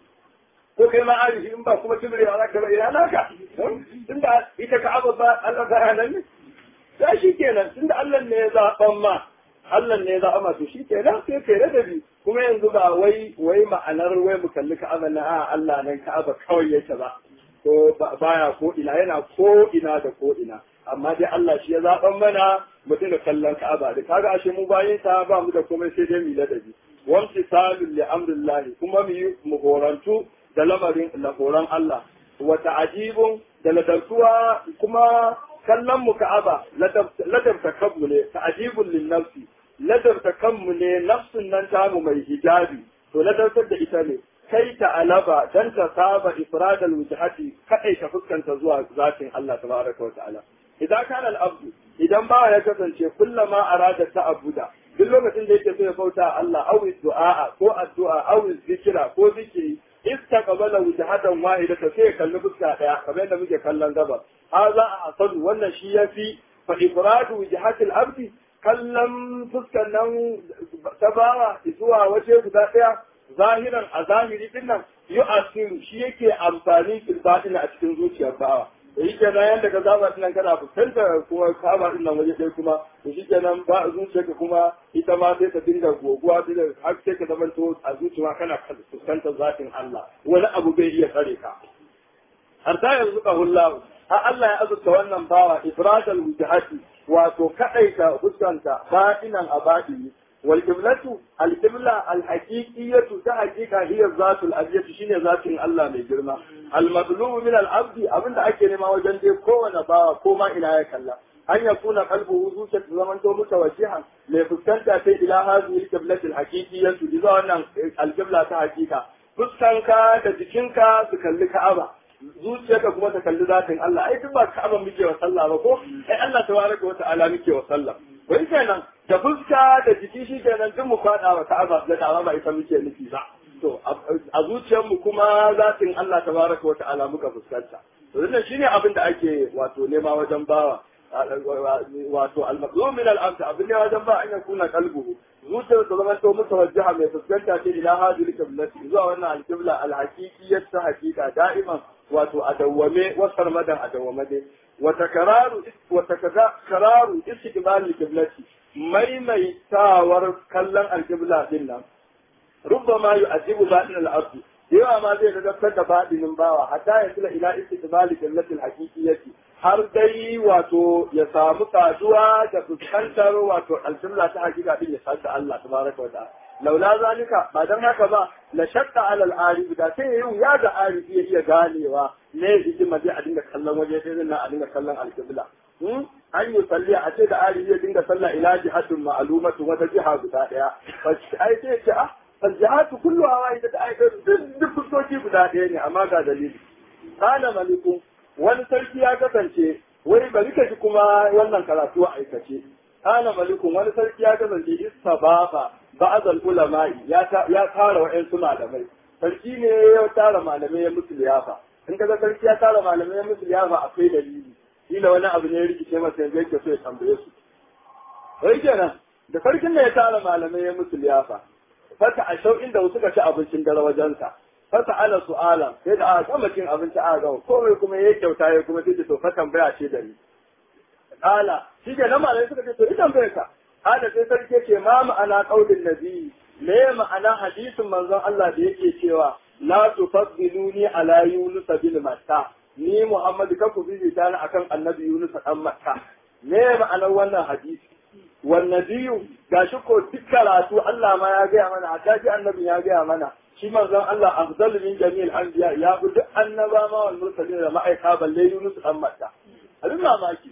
ko kai ma arishi in ba kuma tibrewa za ka ba ina naka tunda ita Ka'aba ba Allah ba nan ne sai shi kenan tunda Allah ne ya zaɓan ma Allah ne ya zaɓa ma to shi kenan sai kai ladabi kuma yanzu ba wai wai ma'anar wai mu kalli Ka'aba na a Allah nan Ka'aba kawai yake ba ko baya ko ina yana ko ina da ko ina amma dai Allah shi ya zaɓan mana mu dinga kallon Ka'aba da kaga ashe mu bayin ta ba mu da komai sai dai mu ladabi wamsi salul li amrillah kuma mu yi mu horantu da lamarin lahoran Allah wa ta'ajibun da ladartuwa kuma kallon mu Ka'aba ladabta kanmu ne ta'ajibun lin nafsi ladabta kanmu ne nafsun nan tamu mai hijabi to ladabtar da ita ne kai ta alaba dan ta saba ifradal wujhati kai ta fuskanta zuwa zatin Allah tabaraka wa ta'ala idan kana al-abdu idan ba ya kasance kullama arada ta abuda duk lokacin da yake so ya bauta Allah aw du'a ko addu'a aw zikira ko zikiri istaqbala wujhatan wahidata sai ya kalli fuska daya kamar yadda muke kallon gaba haza a asadu wannan shi yafi fa ifradu wujhatil abdi kallon fuskan nan ta bawa zuwa waje guda daya zahiran a zahiri din nan yu'asiru shi yake amfani fil batin a cikin zuciyar bawa da shi kenan yadda ka zaba nan kana fuskantar kuma kaba din nan waje ɗaya kuma da shi kenan ba zuciyarka kuma ita ma sai ka dinga goguwa da har sai ka zama to a zuciya kana fuskantar zatin Allah wani abu bai iya tsare ka har ta yanzu ka hullahu har Allah ya azurta wannan bawa ifradal wujhati wato kadaita fuskanta batinan a batini wal qiblatu al qibla al haqiqiyatu ta haqiqa hiya zatul abiyatu shine zatin Allah mai girma al madlubu min al abdi abinda ake nema wajen dai kowane bawa ko ma ina ya kalla an ya kuna kalbu zuciya ta zaman to mutawajjihan mai fuskanta sai ila hadhihi al qiblati al haqiqiyatu zuwa wannan al qibla ta haqiqa fuskanka da jikinka su kalli Ka'aba zuciyarka kuma ta kalli zatin Allah ai duk ba Ka'aba muke wa sallah ba ko ai Allah tabaraka wa ta'ala muke wa sallah wai kenan da fuska da jiki shi kenan duk mu fada wa Ka'aba da Ka'aba ba ita muke nufi ba to a zuciyar mu kuma zatin Allah tabaraka wa ta'ala muka fuskanta to wannan shine abin da ake wato nema wajen bawa wato al-maqlum min al-abd abin ne wajen ba an yakuna qalbuhu zuciyar ta zama to mutawajjiha mai fuskanta ce ila hadhihi al-qiblati zuwa wannan al-qibla al-haqiqiyyah ta haqiqa da'iman wato a dawwame wasar madan a dawwame dai wata kararu wata kararu istiqbal al-qiblati maimaitawar kallon al-qibla din nan rubbama yu'ajibu batin al-ard yawa ma zai gadabtar da batinin bawa hatta ya tula ila istiqbal al-qiblati al-haqiqiyyati har dai wato ya samu saduwa da fuskantar wato al-qibla ta hakika din ya sanda Allah tabaraka wa ta'ala laula zalika ba dan haka ba la shakka alal arif da sai yayi ya ga arif ya iya ganewa ne hikima dai a dinga kallon waje sai nan a dinga kallon alqibla an yi salli a ce da arif ya dinga sallah ila jihatun ma'lumatu wata jiha guda daya ai sai ce ah aljihatu kulluha wahida da ai duk fuskoki guda daya ne amma ga dalili kana malikun wani sarki ya kasance wai bari ka ji kuma wannan karatu a aikace kana malikun wani sarki ya kasance istababa ba'dal ulama'i ya ya tara wa'ansu malamai sarki ne ya tara malamai ya musu liyafa in kaga sarki ya tara malamai ya musu liyafa akwai dalili kila wani abu ne ya rikice masa yanzu yake so ya tambaye su wai kenan da sarkin da ya tara malamai ya musu liyafa fata a shau inda suka ci abincin dare wajensa fata ala su'ala sai da aka gama cin abinci aka gama komai kuma ya kyauta ya kuma sai to fa tambaya ce da ni kala shi ke nan malamai suka ce to ita tambaye ka hada sai sarki ce ma ma'ana qaulin nabi me ma'ana hadisin manzon Allah da yake cewa la tufaddiluni ala yunus bin matta ni Muhammad ka ku bibita ni akan annabi Yunus dan Makka me ma'anar wannan hadisi والنبي gashi ko duk karatu Allah ma ya gaya mana a ji annabi ya gaya mana shi manzon Allah afdalu min jami'il anbiya ya bi duk annaba ma wal mursalin da ma'aika balle Yunus dan Matta abin mamaki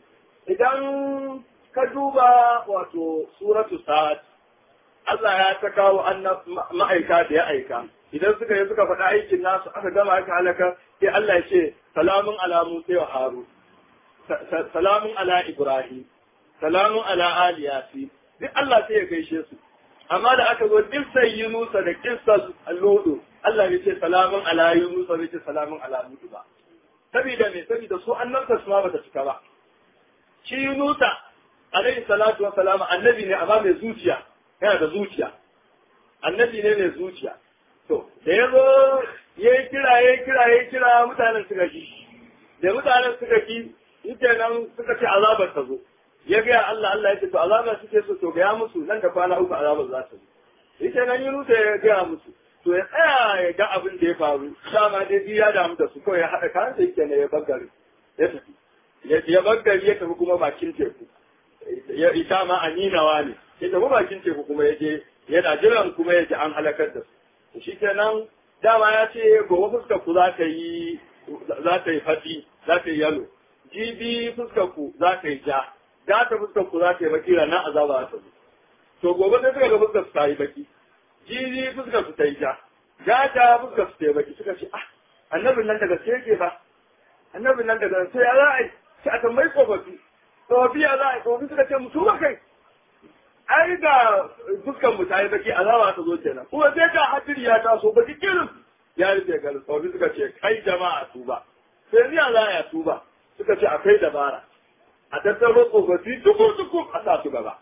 idan ka duba wato suratu sa'ad Allah ya ta kawo ma'aika da ya aika idan suka yi suka faɗa aikin nasu aka gama aka halaka sai Allah ya ce salamun ala Musa wa Harun salamun ala Ibrahim salamun ala ali yasi duk Allah sai ya gaishe su amma da aka zo kissar Yunusa da kissar Ludu Allah ya ce salamun ala Yunusa bai ce salamun ala Ludu ba saboda me saboda su annabta su ma bata cika ba shi Yunusa alaihi salatu wa salam annabi ne amma mai zuciya yana da zuciya annabi ne mai zuciya to da ya zo ya yi kira ya yi kira ya yi kira mutanen suka ki da mutanen suka ki ita nan suka ce azabar ta zo ya gaya Allah Allah ya ce to azabar suke so to gaya musu nan da kwana uku azabar za ta zo ita nan Yunus ya gaya musu to ya tsaya ya ga abin da ya faru dama dai ya damu da su kawai ya haɗa kayan da yake ne ya bagari ya tafi ya bagari ya tafi kuma bakin teku ya ita ma aninawa ne ya tafi bakin teku kuma ya je yana jiran kuma ya ji an halakar da su shi kenan dama ya ce gobe fuskar ku za ta yi za ta yi fati za ta yi yalo jibi fuskar ku za ta yi ja da ta fuskar ku za ta yi baki ranar azaba za ta zo to gobe sai suka ga fuskar su ta yi baki jibi fuskar su ta yi ja ja ta fuskar su ta yi baki suka ce ah annabin nan daga sai yake ba annabin nan daga sai ya za a yi sai a tambayi tsofaffi tsofaffi ya za a yi tsofaffi suka ce mutu ba kai ai ga dukkan mu ta yi baki azaba ta zo kenan kuma sai ga hadiri ya taso baki kirin ya rufe ga tsofaffi suka ce kai jama'a tuba sai ni za ya tuba suka ce akwai dabara a tattaro tsofaffi duku duku a sa su gaba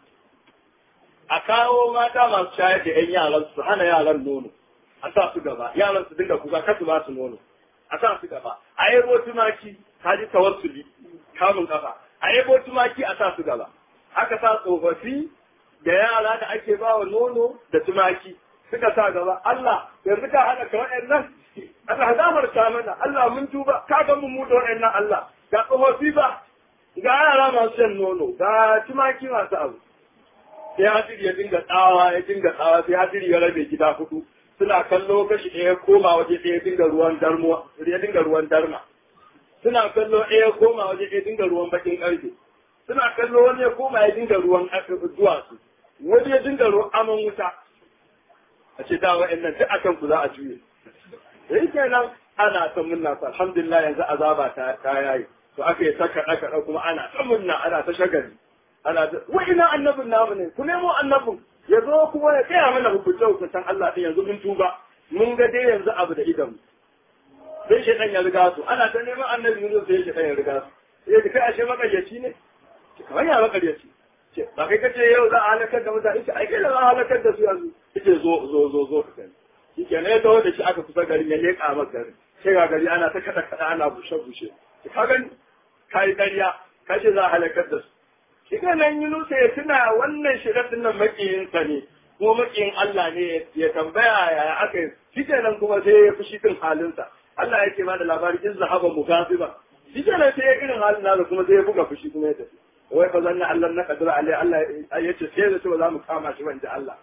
a kawo mata masu shayar da yan yaran su hana yaran nono a sa su gaba yaran su dinga kuka kasu ba su nono a sa su gaba a yabo tumaki ka ji tawassuli kamun kafa a yabo tumaki a sa su gaba aka sa tsofaffi da yara da ake ba wa nono da tumaki suka sa gaba Allah yanzu ka hana ka waɗannan Allah gafarta mana Allah mun tuba ka ga mu da waɗannan Allah ga tsofaffi ba ga yara masu shan nono ga tumaki masu abu sai hadiri ya dinga tsawa ya dinga tsawa sai hadiri ya rabe gida hudu suna kallo kashi ɗaya koma waje ɗaya dinga ruwan darmo ya dinga ruwan darma suna kallo ɗaya koma waje ɗaya dinga ruwan bakin ƙarfe suna kallo wani ya koma ya dinga ruwan duwatsu wani ya dinga ruwan aman wuta a ce da wa'annan duk akan ku za a juye da yake nan ana ta munna sa alhamdulillah yanzu azaba ta ta yayi to aka yi saka ɗaka kuma ana ta munna ana ta shagali ana ta wa'ina annabin namu ne ku nemo annabin ya zo kuma ya tsaya mana hukunce hukuncen Allah din yanzu mun tuba mun ga dai yanzu abu da idan sai shi ya riga su ana ta neman annabi mun sai shi ya riga su sai kai ashe makaryaci ne kamar ya makaryaci ce ba kai kace yau za a halakar da mutane ce ai kai da za a halakar da su yanzu yace zo zo zo zo ka gani shi ke ne ta wanda shi aka kusa garin ya leƙa maka garin sai ga gari ana ta kada kada ana bushe bushe ka gani kai ƙarya kace za a halakar da su shi nan Yunusa ya tuna wannan shirin nan makiyinsa ne kuma makiyin Allah ne ya tambaya yaya aka yi shi nan kuma sai ya fushi din halinsa Allah yake ba da labari in zahaba mugasiba shi nan sai ya irin halin nasa kuma sai ya buga fushi kuma ya tafi wai fa zanna Allah na kadura alai Allah ya ce sai da cewa za mu kama shi wanda Allah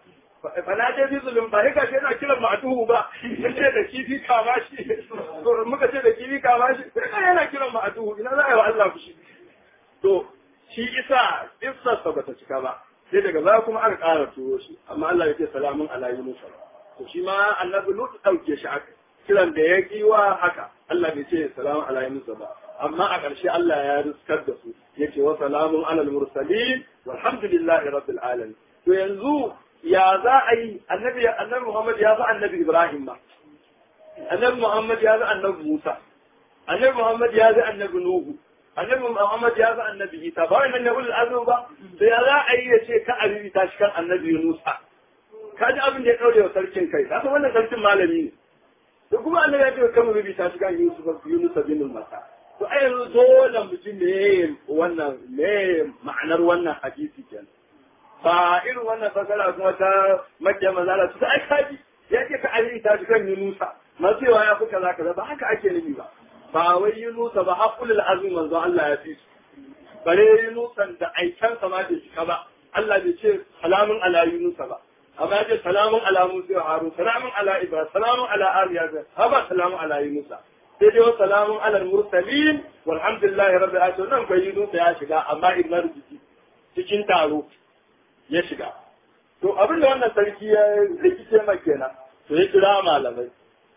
fana je bi zulum ba haka sai yana kiran ma'atuhu ba yace da kifi kama shi muka ce da kifi kama shi sai yana kiran ma'atuhu ina za a yi wa Allah fushi to shi isa kissarsa bata cika ba sai daga baya kuma aka ƙara turo shi amma Allah ya ce salamun ala yunus to shi ma annabi lut dauke shi aka kiran da ya kiwa haka Allah bai ce salamun ala yunus ba amma a ƙarshe Allah ya riskar da su yace wa salamun ala mursalin walhamdulillahi rabbil alamin to yanzu ya za a yi annabi annabi Muhammad ya fi annabi Ibrahim ba annabi Muhammad ya fi annabi Musa annabi Muhammad ya fi annabi Nuhu annabi Muhammad ya fi annabi Isa ba wannan ne ulul azmi ba da ya za a yi ya ce ka abibi ta shi kan annabi Yunus ka ji abin da ya daure wa sarkin kai ka san wannan sarkin malami ne to kuma annabi ya ce kan bibi ta shi kan Yusuf Yunus bin Masa to ai yanzu dole mutum ne wannan ne ma'anar wannan hadisi kenan ba irin wannan fasara kuma ta makiya manzala su ai kaji ya ce ka abibi ta shi kan Yunusa masu yawa ya fi kaza kaza ba haka ake nufi ba ba wai Yunusa ba haƙulul azmi manzo Allah ya fi su bare Yunusan da aikansa ma bai cika ba Allah bai ce salamun ala Yunusa ba amma ya ce salamun ala Musa wa Harun salamun ala Ibrahim salamun ala Ariya ha ba salamun ala Yunusa sai dai wa salamun ala mursalin walhamdulillahi rabbil alamin nan kai Yunusa ya shiga amma Ibrahim jiki cikin taro ya shiga to abin da wannan sarki ya rikice ma kenan to ya kira malamai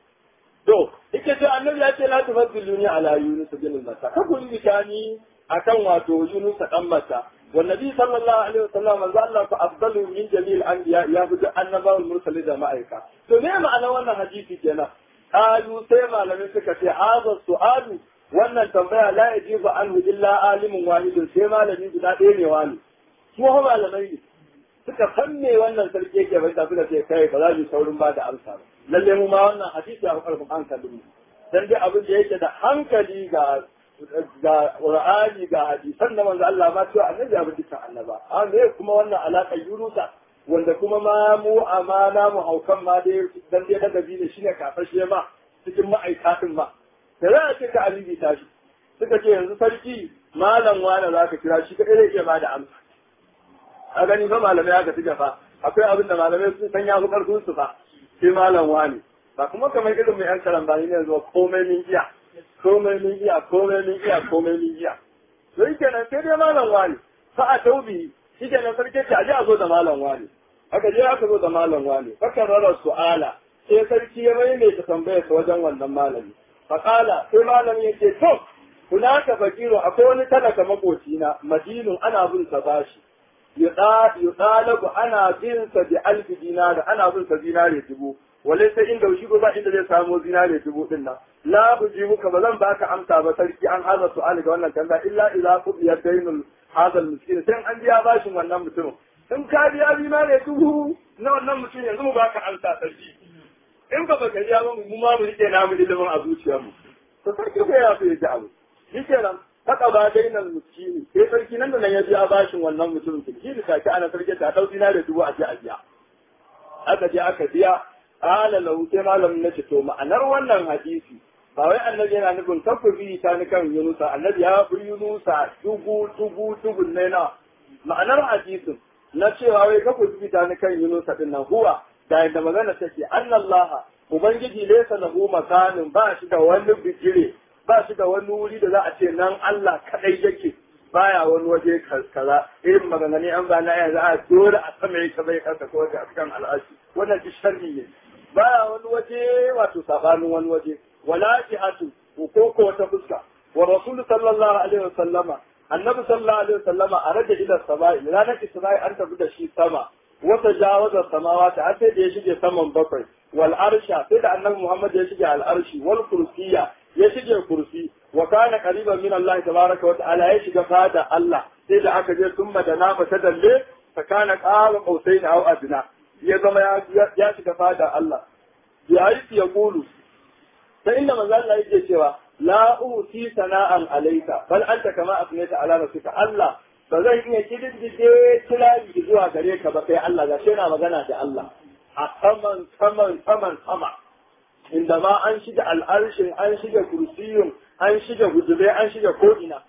To, ike ce annabi ya ce la tufaddiluni ala Yunus bin Mata. Ka kun bitani akan wato Yunus dan Mata. Wa Nabi sallallahu alaihi wasallam manzo Allah fa afdalu min jami'il anbiya ya fi annabawan mursalin da ma'aika. To me ma'ana wannan hadisi kenan? Qalu sai malamai suka ce hadha su'alu wannan tambaya la yajibu anhu illa alimun wahidun sai malami guda ɗaya ne wani. Su malamai ne. Suka san me wannan sarki yake bai tafi da sai kai ba za mu saurin ba da amsa ba. lalle mu ma wannan hadisi ya karfin hankalin mu dan dai abin da yake da hankali ga ga Qur'ani ga hadisan da manzo Allah ma cewa annabi ya bi dukkan annaba a me kuma wannan alaka yurusa wanda kuma ma mu amana mu haukan ma dai dan dai daga bi ne shine kafashe ma cikin ma'aikatan ma da za a ce ka alibi tashi suka ce yanzu sarki malam wani za ka kira shi kadai zai iya ba da amsa a gani fa malamai aka tuka fa akwai abin da malamai sun san ya fi karfin su fa sai malam wani ba kuma kamar irin mai yan karambani ne zuwa komai min iya komai min iya komai min iya komai min iya to yake nan sai dai malam wani fa a taubi shi ke nan sarki ce aje a zo da malam wani aka je aka zo da malam wani fakan rara su'ala sai sarki ya mai mai ta tambaya ta wajen wannan malami faƙala sai malami ya ce to kuna ka fakiru akwai wani talaka makocina madinun ana bin sa bashi yuɗalabu ana bin sa bi alfi dinari ana bin sa zinare dubu wale sai inda shi ba inda zai samu zinare dubu din nan la buji muka ba zan baka amsa ba sarki an haza su'ali ga wannan kanda illa idza qudiya dainul hadal miskin sai an biya bashin wannan mutumin in ka biya zinare dubu na wannan mutum yanzu mu baka amsa sarki in ba baka biya ba mu ma mu rike namu ilimin a zuciyarmu to sarki ko ya fi ya abu shi kenan haka ba dainal miskini sai sarki nan da nan ya biya bashin wannan mutumin ki da take ana sarki ta dau dina da dubu a je a biya aka je aka biya ala lahu sai malamin nace to ma'anar wannan hadisi ba wai annabi yana nufin takubi ta ni kan yunusa annabi ya fi yunusa dubu dubu dubu ne na ma'anar hadisin na cewa wai takubi ta ni kan yunusa din nan huwa da yadda magana take annallaha ubangiji laysa lahu makanin ba shi da wani bijire ba shi da wani wuri da za a ce nan Allah kadai yake baya wani waje kaza irin maganganu an ba na yanzu a dole a sama yake bai karka ko a cikin al'ashi wannan shi sharri ne baya wani waje wato sabanin wani waje wala jihatu ko ko wata fuska wa rasul sallallahu alaihi wasallama annabi sallallahu alaihi wasallama a rage ila sama'i ranar isra'i an tafi da shi sama wata jawaza samawati har sai da ya shige saman bakwai wal arsha sai da annabi muhammad ya shige al arshi wal kursiyya ya shige kursi wa kana qariban min Allah tabaraka wa ta'ala ya shiga fada Allah sai da aka je sun madana ba ta dalle fa kana qala qausain aw adna ya zama ya shiga fada Allah ya yi ya kulu ta inda manzo Allah yake cewa la uti sana'an alayka bal anta kama afnayta ala nafsika Allah ba zan iya kididdige tilali zuwa gare ka ba kai Allah ga shi yana magana da Allah a saman saman saman sama inda ma an shiga al'arshin an shiga kursiyun an shiga hujube an shiga ko'ina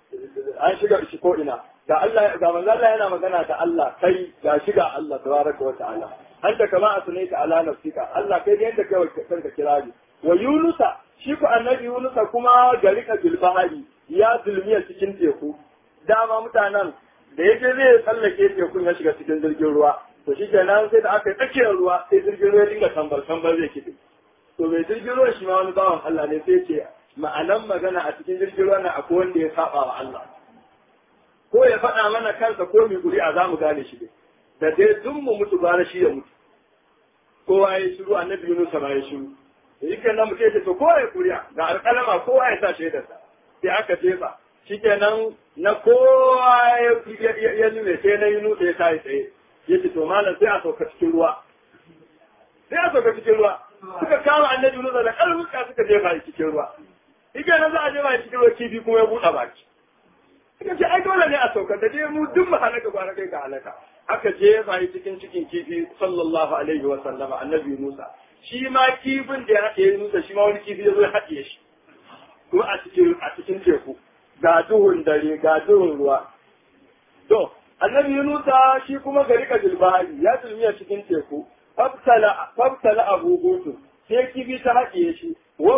an shiga shi ko'ina ga Allah ga manzo Allah yana magana da Allah kai ga shiga Allah tabaraka wa ta'ala anta kama asnaita ala nafsika Allah kai da yadda kai kanka kirari wa yunusa shi ku annabi yunusa kuma garika bil bahari ya zulmiya cikin teku dama mutanen da yake zai tsallake tekun ya shiga cikin jirgin ruwa to shi kenan sai da aka yi tsakiyar ruwa sai jirgin ruwa ya dinga tambar tambar zai kiɗi to mai jirgin ruwa shi ma wani bawan Allah ne sai ce ma'anan magana a cikin jirgin ruwa na akwai wanda ya saba wa Allah ko ya faɗa mana kansa ko mai ƙuri'a za mu gane shi dai da dai duk mu mutu bara shi ya mutu kowa ya shiru annabi Yunus ma ya shiru yake nan mutum ya ce to kowa ya ƙuri'a ga alƙalama kowa ya sa shaidarsa sai aka jefa shikenan na kowa ya lume sai na Yunus ya tayi tsaye ya ce to malam sai a sauka cikin ruwa sai a sauka cikin ruwa suka kama annabi Yunus da ƙarfuka suka jefa shi cikin ruwa ike nan za a jefa shi cikin ruwa kifi kuma ya buɗe baki suka ce ai dole ne a sauka da je mu duk mu halaka ba kai ga halaka aka jefa shi cikin cikin kifi sallallahu alaihi wa sallama annabi Musa shi ma kifin da ya haɗe Musa shi ma wani kifi ya zo ya haɗe shi kuma a cikin a cikin teku ga duhun dare ga duhun ruwa to annabi Yunusa shi kuma gari ka jilbahari ya zulmiya cikin teku fabtala abu hutu sai kifi ta haɗiye shi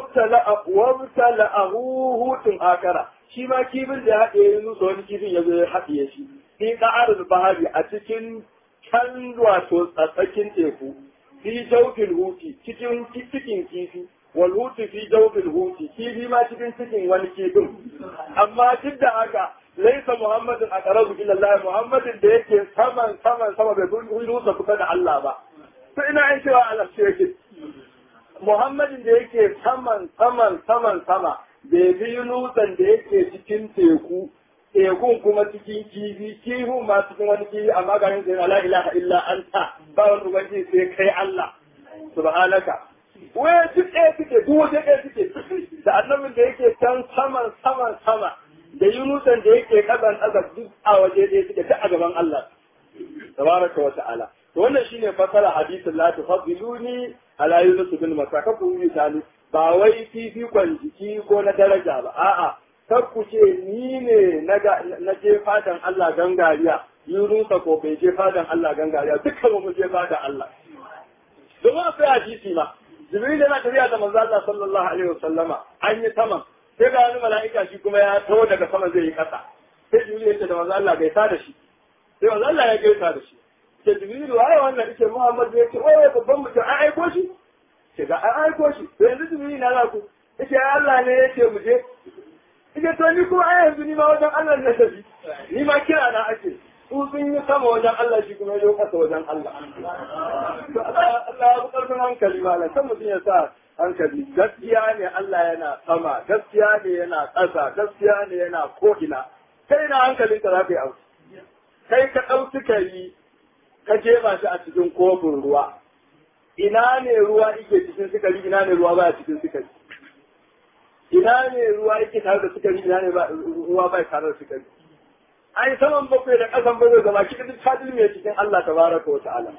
wabtala abu hutun akara shi ma kifin da ya haɗiye Yunusa wani kifin ya zo ya haɗiye shi fi ƙa'ar bahari a cikin can wato tsatsakin teku fi jaukin huti cikin cikin kifi wal hutu fi jaukin huti kifi ma cikin cikin wani kifin amma duk da haka laisa muhammadin a ƙarabu ila Allah muhammadin da yake saman saman sama bai rusa kusa da Allah ba to ina yin cewa Allah shi yake muhammadin da yake saman saman saman sama bai bi yunusan da yake cikin teku tekun kuma cikin kifi kifin ma cikin wani kifi amma ga yin sai la ilaha illa anta ba wani ubangiji sai kai Allah subhanaka wai duk ɗaya suke duk waje ɗaya suke da annabin da yake can saman saman sama da yunusan da yake kasan ƙasa duk a waje ɗaya suke ta a gaban Allah tabaraka wa ta'ala to wannan shine fasara hadisin la tufaddiluni ala yunus bin masa ka ku yi tani ba wai fifikon jiki ko na daraja ba a'a kar ku ce ni ne na je fadan Allah gangariya yunusa ko bai je fadan Allah gangariya dukkan mu je fadan Allah domin akwai hadisi ma jibril yana tafiya da manzo Allah sallallahu alaihi wasallama an yi saman sai ga wani mala'ika shi kuma ya taho daga sama zai yi kasa sai jibril ya ce da manzo Allah gaisa da shi sai manzo Allah ya gaisa da shi sai jibril waye wannan yake Muhammad ya ce waye babban mutum an aiko shi ce ga an aiko shi to yanzu jibril na za ku yace Allah ne yake mu je Ike to ni kuma ai yanzu ni ma wajen Allah na tafi ni ma kira na ake su sun yi sama wajen Allah shi kuma ya kasa wajen Allah Allah ya karfin hankali malam kan mutum ya sa hankali gaskiya ne Allah yana sama gaskiya ne yana ƙasa gaskiya ne yana ko'ina kai na hankalin ka za ka yi abu kai ka ɗau sukari ka jefa shi a cikin kofin ruwa ina ne ruwa ike cikin sukari ina ne ruwa baya cikin sukari ina ne ruwa yake tare da sukari ina ne ruwa bai tare da sukari ai saman bakwai da ƙasan bakwai gaba ki duk fadil mai cikin Allah tabaraka wa ta'ala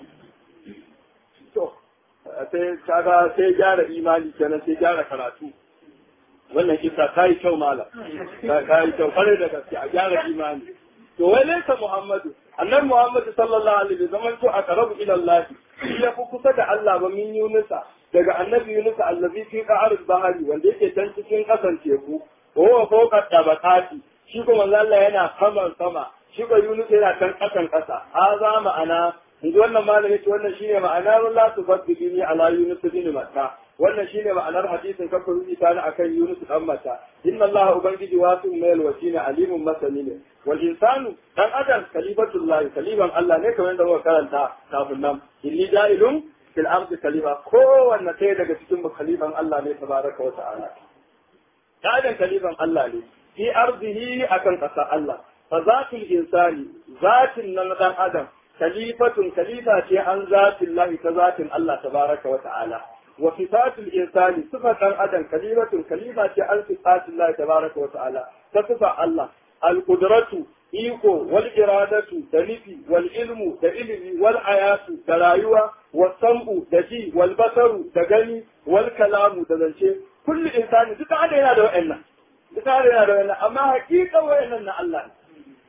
to sai kaga sai gyara imani kenan sai gyara karatu wannan kisa ta yi kyau malam ta yi kyau kare da gaske a gyara imani to wai laysa muhammadu annabi muhammadu sallallahu alaihi wasallam to aqrabu ila allah shi ya fi kusa da Allah ba min yunusa daga annabi yunusa allazi fi qa'ar bahari wanda yake can cikin kasan teku wa huwa fawqa tabaqati shi kuma Allah yana saman sama shi ko yunus yana can kasan kasa haza ma'ana yanzu wannan malami ce wannan shine ma'anar la tufaddilini ala yunus bin matta wannan shine ma'anar hadisin kafa rubuta na akan yunus dan mata inna allaha ubangiji wasu mai wasina alimun masani ne wal insanu dan adam kalifatullahi kaliban allah ne kamar yadda muka karanta kafin nan inni da'ilun fil ardi kalifa kowanne ɗaya daga cikin mu kalifan allah ne tabaraka wa ta'ala dan kalifan allah ne fi ardihi akan ƙasa allah fa zatul insani zatin nan dan adam kalifatun kalifa ce an zatin lahi ta zatin Allah tabaraka wa ta'ala wa sifatul insani sifatan adam kalifatun kalifa ce an sifatin lahi tabaraka wa ta'ala ta sifa Allah al-qudratu iko wal iradatu da nufi wal ilmu da ilimi wal ayatu da rayuwa wa sam'u da ji wal basaru da gani wal kalamu da zance kullu insani duka ada yana da wa'annan duka ada yana da wa'annan amma hakika wa'annan na Allah ne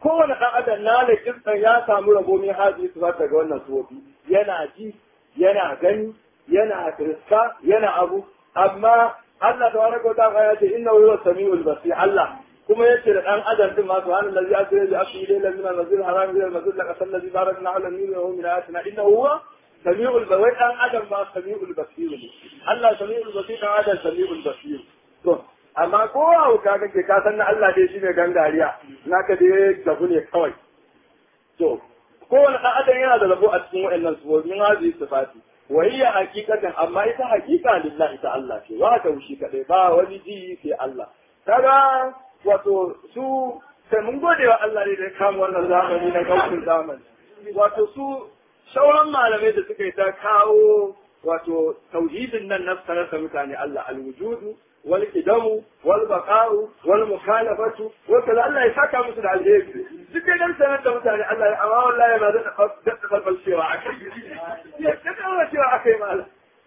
kowane ɗan adam na da kirkan ya samu rabo min hazi su daga wannan suwofi yana ji yana gani yana riska yana abu amma Allah ta wani kota ya ce inna huwa samiul basir Allah kuma yace da dan adam din ma subhanal ladzi asra bi asri ila min al-masjid haram ila al-masjid laqad alladhi barakna ala al-nuri wa min ayatina inna huwa samiul basir dan adam ma samiul basir ne Allah samiul basir dan adam samiul basir to amma ko hauka kake ka san na Allah dai shine gangariya naka dai gabu ne kawai to kowane ɗan adam yana da rabo a cikin waɗannan sufofin hazi sifati wa hiya haqiqatan amma ita haqiqa lillahi ta Allah ce wa ta wushi kadai ba wani ji sai Allah kaga wato su sai mun gode wa Allah ne da ya kama wannan zamani na kaucin zamani wato su sauran malamai da suka yi ta kawo wato tauhidin nan na sanar da mutane Allah alwujudu wal kidamu wal baqa'u wal mukhalafatu wa kaza Allah ya saka musu da alheri duk dai dan sanar da mutane Allah ya amma wallahi ba da da balbal cewa akai ya kada cewa akai mal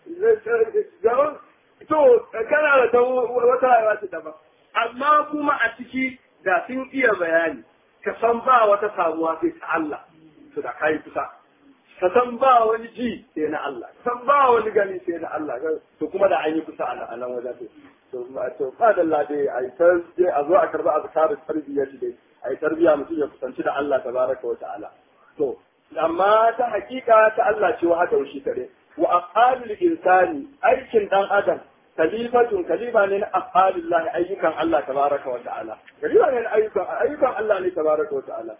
zaman to kana da wata rayuwa ta daban amma kuma a ciki da sun iya bayani ka san ba wata samuwa sai ta Allah to da kai kusa ka san ba wani ji sai na Allah ka san ba wani gani sai na Allah to kuma da an yi kusa a nan wajen to to ba da Allah dai ai ta dai a zo a karba azkarin tarbiyya dai ai tarbiya mutum ya kusanci da Allah tabaraka wa ta'ala to amma ta hakika ta Allah ce wa haka shi kare wa afalul insani aikin dan adam kalifatun kalifa ne na afalillahi ayyukan Allah tabaraka wa ta'ala kalifa ne na ayyukan ayyukan Allah ne tabaraka wa ta'ala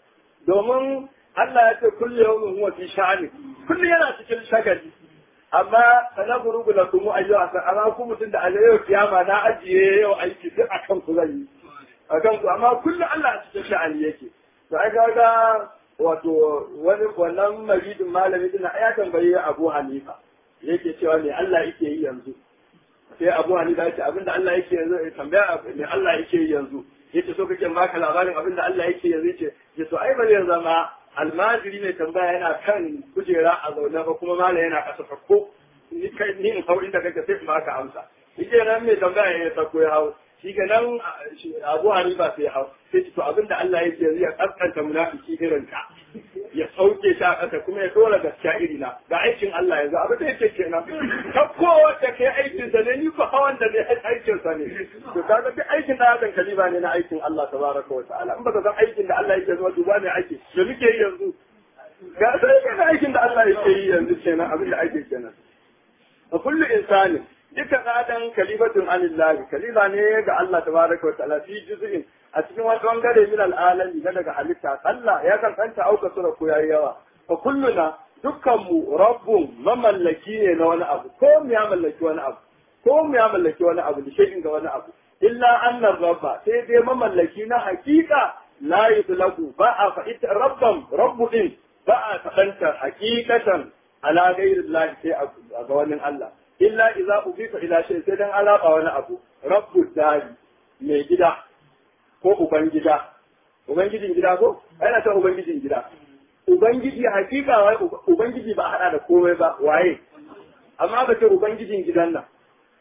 domin Allah ya ce kullu yawmin huwa fi sha'ani kullu yana cikin shagali amma sana gurugu da kuma ayyuka san amma ku mutum da Allah yau kiyama na ajiye yau aiki duk akan ku zan yi akan ku amma kullu Allah a cikin sha'ani yake to ai ga wato wani wannan maridin malami din ya tambaye Abu Hanifa yake cewa me Allah yake yi yanzu sai Abu Hanifa ya ce abinda Allah yake yanzu ya tambaya me Allah yake yi yanzu yace so kake baka labarin abinda Allah yake yanzu yace ya to ai bari yanzu ma almajiri ne tambaya yana kan kujera a zaune ba kuma mala yana kasa ko ni kai ni in hau inda kake sai in baka amsa shi nan mai tambaya ya sako ya hau shi ke nan abu hanifa sai hau sai to abinda Allah yake yanzu ya kaskanta munafiki irin ka ya sauke shi a ƙasa kuma ya dora gaskiya iri na ga aikin Allah yanzu abin da yake kenan ta kowace kai aikin sa ne ni ko hawan da ne aikin sa ne to kaga duk aikin da hakan kalima ne na aikin Allah tabaraka wa ta'ala in baka san aikin da Allah yake zuwa duba ne ake da muke yi yanzu ga sai ga aikin da Allah yake yi yanzu kenan abin da ake kenan fa kullu insani dukkan adam kalifatun anillahi kalima ne ga Allah tabaraka wa ta'ala fi juz'in a cikin wani bangare min al'alami na daga halitta Allah ya kankanta auka sura ko yayi yawa fa kulluna dukkan mu rabbun mamallaki ne na wani abu ko mu ya mallaki wani abu ko mu ya mallaki wani abu da shay'in ga wani abu illa annar rabba sai dai mamallaki na hakika la yutlaqu ba a fa ita rabban rabbu din ba a fadanta hakikatan ala ghairi Allah sai a ga wani Allah illa idza ubifa ila shay sai dan alaba wani abu rabbu dari mai gida ko ubangida ubangijin gida ko ana ta ubangijin gida ubangiji hakika wai ubangiji ba hada da komai ba waye amma ba ce ubangijin gidan nan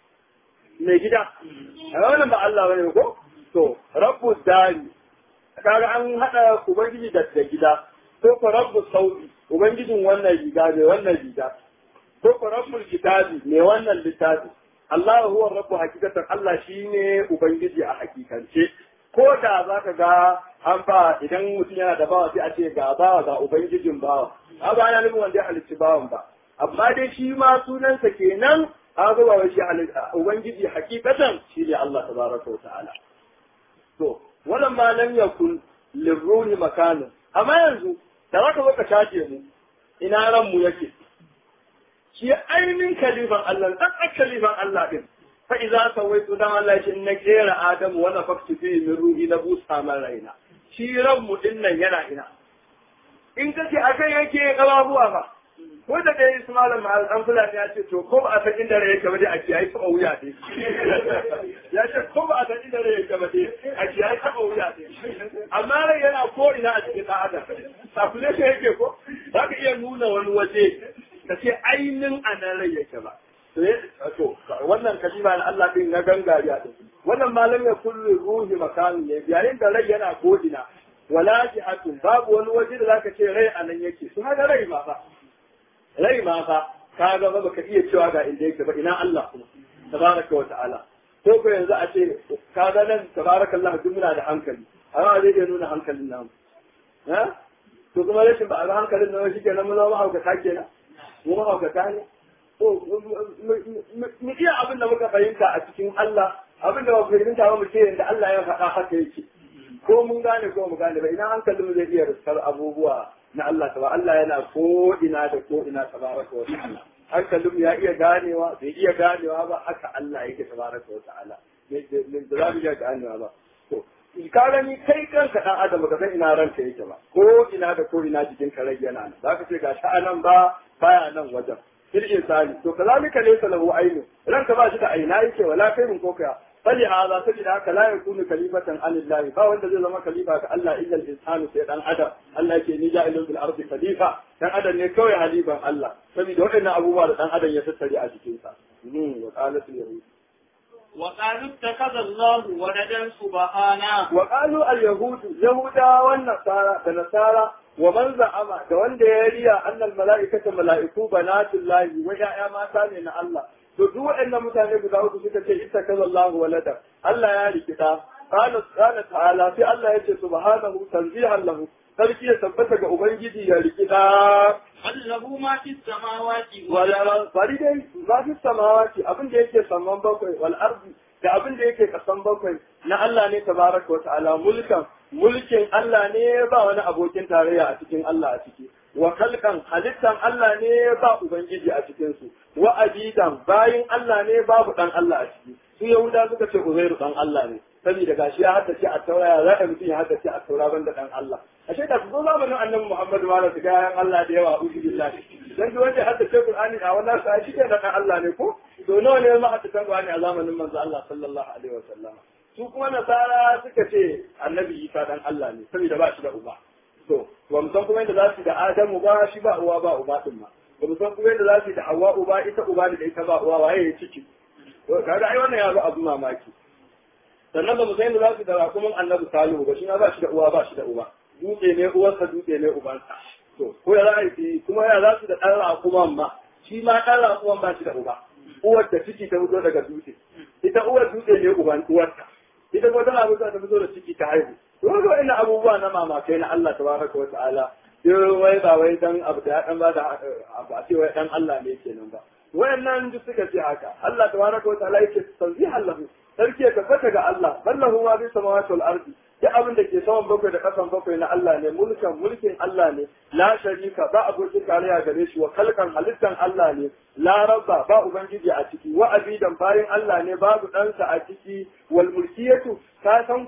mai gida a wannan ba Allah bane ko to rabbu dari kaga an hada ubangiji da da gida ko ko rabbu sauti ubangijin wannan riga ne wannan riga ko ko rabbul kitabi ne wannan littafi Allah huwa rabbu hakikatan Allah shine ubangiji a hakikance ko da za ka ga an ba idan mutum yana da bawa sai a ce ga bawa ga ubangijin bawa a ba yana nufin wanda ya halicci bawan ba amma dai shi ma sunansa kenan an ga ba shi ubangiji hakikatan shi ne Allah tabaraka wa ta'ala to wannan ma lam yakun lirruhi makanin amma yanzu da za ka zo ka tace mu ina ran mu yake shi ainihin kalifan Allah dan kalifan Allah din fa idza sawaitu dan Allah shi na kera Adamu wa nafaktu fi min ruhi na busa man raina shi ranmu din nan yana ina in kace akan yake kababuwa ba ko da dai Ismail Mahal dan Fulani ya ce to ko ba a san inda rai yake ba dai a kiyaye ta wuya dai ya ce ko ba a san inda rai yake ba dai a kiyaye ta wuya dai amma rai yana ko ina a cikin dan adam sakule shi yake ko za ka iya nuna wani waje ka ce ainin anan rai yake ba to wannan kalima na Allah din na gangariya din wannan malam ya kullu ruhi makamin ne yayin da rai yana kodina wala jihatun babu wani waje da zaka ce rai anan yake su haka rai ma fa rai ma fa ka ga ba baka iya cewa ga inda yake ba ina Allah kuma tabaraka wa ta'ala ko ko yanzu a ce ka ga nan tabarakallah duk muna da hankali amma zai iya nuna hankalin namu ha to kuma rashin ba a ga hankalin namu shi kenan mu zama haukata kenan mu haukata ne to mu iya abin da muka fahimta a cikin Allah abin da ba fahimta ba mu ce yanda Allah ya faɗa haka yake ko mun gane ko mu gane ba ina hankalin mu zai iya riskar abubuwa na Allah ta ba Allah yana ko ina da ko ina tabaraka wa ta'ala hankalin ya iya ganewa bai iya ganewa ba haka Allah yake tabaraka wa ta'ala da za mu iya ganewa ba to ka gani kai kanka dan adam ka san ina ranka yake ba ko ina da ko ina jikin ka rage yana nan zaka ce ga sha'anan ba baya nan wajen fil insani to kazalika laysa lahu aynu ranka ba shi da aina yake wala kai mun koka fali hada sabida haka la yakunu kalifatan anillahi ba wanda zai zama kalifa ga Allah illa al-insanu sai dan adam Allah yake ni ja'ilun bil ardi khalifa dan adam ne kawai halifan Allah saboda waɗannan abubuwa da dan adam ya tattare a cikin sa wa qalat al-yahud وقالوا اتخذ الله ولدا سبحانه وقالوا اليهود يهودا والنصارى النصارى ومن زعم da wanda ya riya annal mala'ikata mala'iku banatullahi wa ya'ya mata ne na Allah to duk waɗannan mutane guda uku suka ce ita kaza Allah walada Allah ya rikita qala qala ta'ala sai Allah ya ce subhanahu tanzihan lahu sarki ya tabbata ga ubangiji ya rikita له ما في السماوات wala bari dai ba fi samawati abin da yake saman bakwai wal ardi da abin da yake kasan bakwai na Allah ne tabaraka wa ta'ala mulkan mulkin Allah ne ba wani abokin tarayya a cikin Allah a ciki wa kalkan halittan Allah ne ba ubangiji a cikin su wa abidan bayin Allah ne babu dan Allah a ciki su yahuda suka ce uzairu dan Allah ne saboda gashi ya haddace a tauraya za a mutum ya haddace a taura banda dan Allah ashe da zo zamanin annabi Muhammadu ma da su ga yan Allah da yawa ubi billahi dan duk wanda ya haddace Qur'ani a wannan sa shi ke da dan Allah ne ko to nawa ne ma haddace Qur'ani a zamanin manzo Allah sallallahu alaihi wasallam su kuma nasara suka ce annabi Isa dan Allah ne saboda ba shi da uba to ba mu san kuma yadda za su da Adamu ba shi ba uwa ba uba din ma ba mu san kuma yadda za su da Hawwa uba ita uba da ita ba uwa waye ya ciki to kaga ai wannan ya zo abu mamaki sannan ba mu san yadda za su da rakumin annabi Salihu ba shi ma ba shi da uwa ba shi da uba dutse ne uwarsa dutse ne ubansa to ko ya za a yi kuma ya za su da ɗan rakuman ma shi ma ɗan rakuman ba shi da uba uwar da ciki ta fito daga dutse ita uwar dutse ne uban uwarta ita kuma tana fito ta fito da ciki ta haihu to ga ina abubuwa na mamakai na Allah tabaraka wa ta'ala yau wai ba wai dan abu da dan ba da abu a ce wai dan Allah ne kenan ba wayannan duk suka ce haka Allah tabaraka wa ta'ala yake tanzihan lahu sarki ya tabbata ga Allah ballahu ma bi samawati wal ardi duk abin da ke saman bakwai da kasan bakwai na Allah ne mulkan mulkin Allah ne la sharika ba abokin tarayya gare shi wa kalkan halittan Allah ne la rabba ba ubangiji a ciki wa abidan bayin Allah ne babu ɗansa a ciki wal mulkiyatu ta san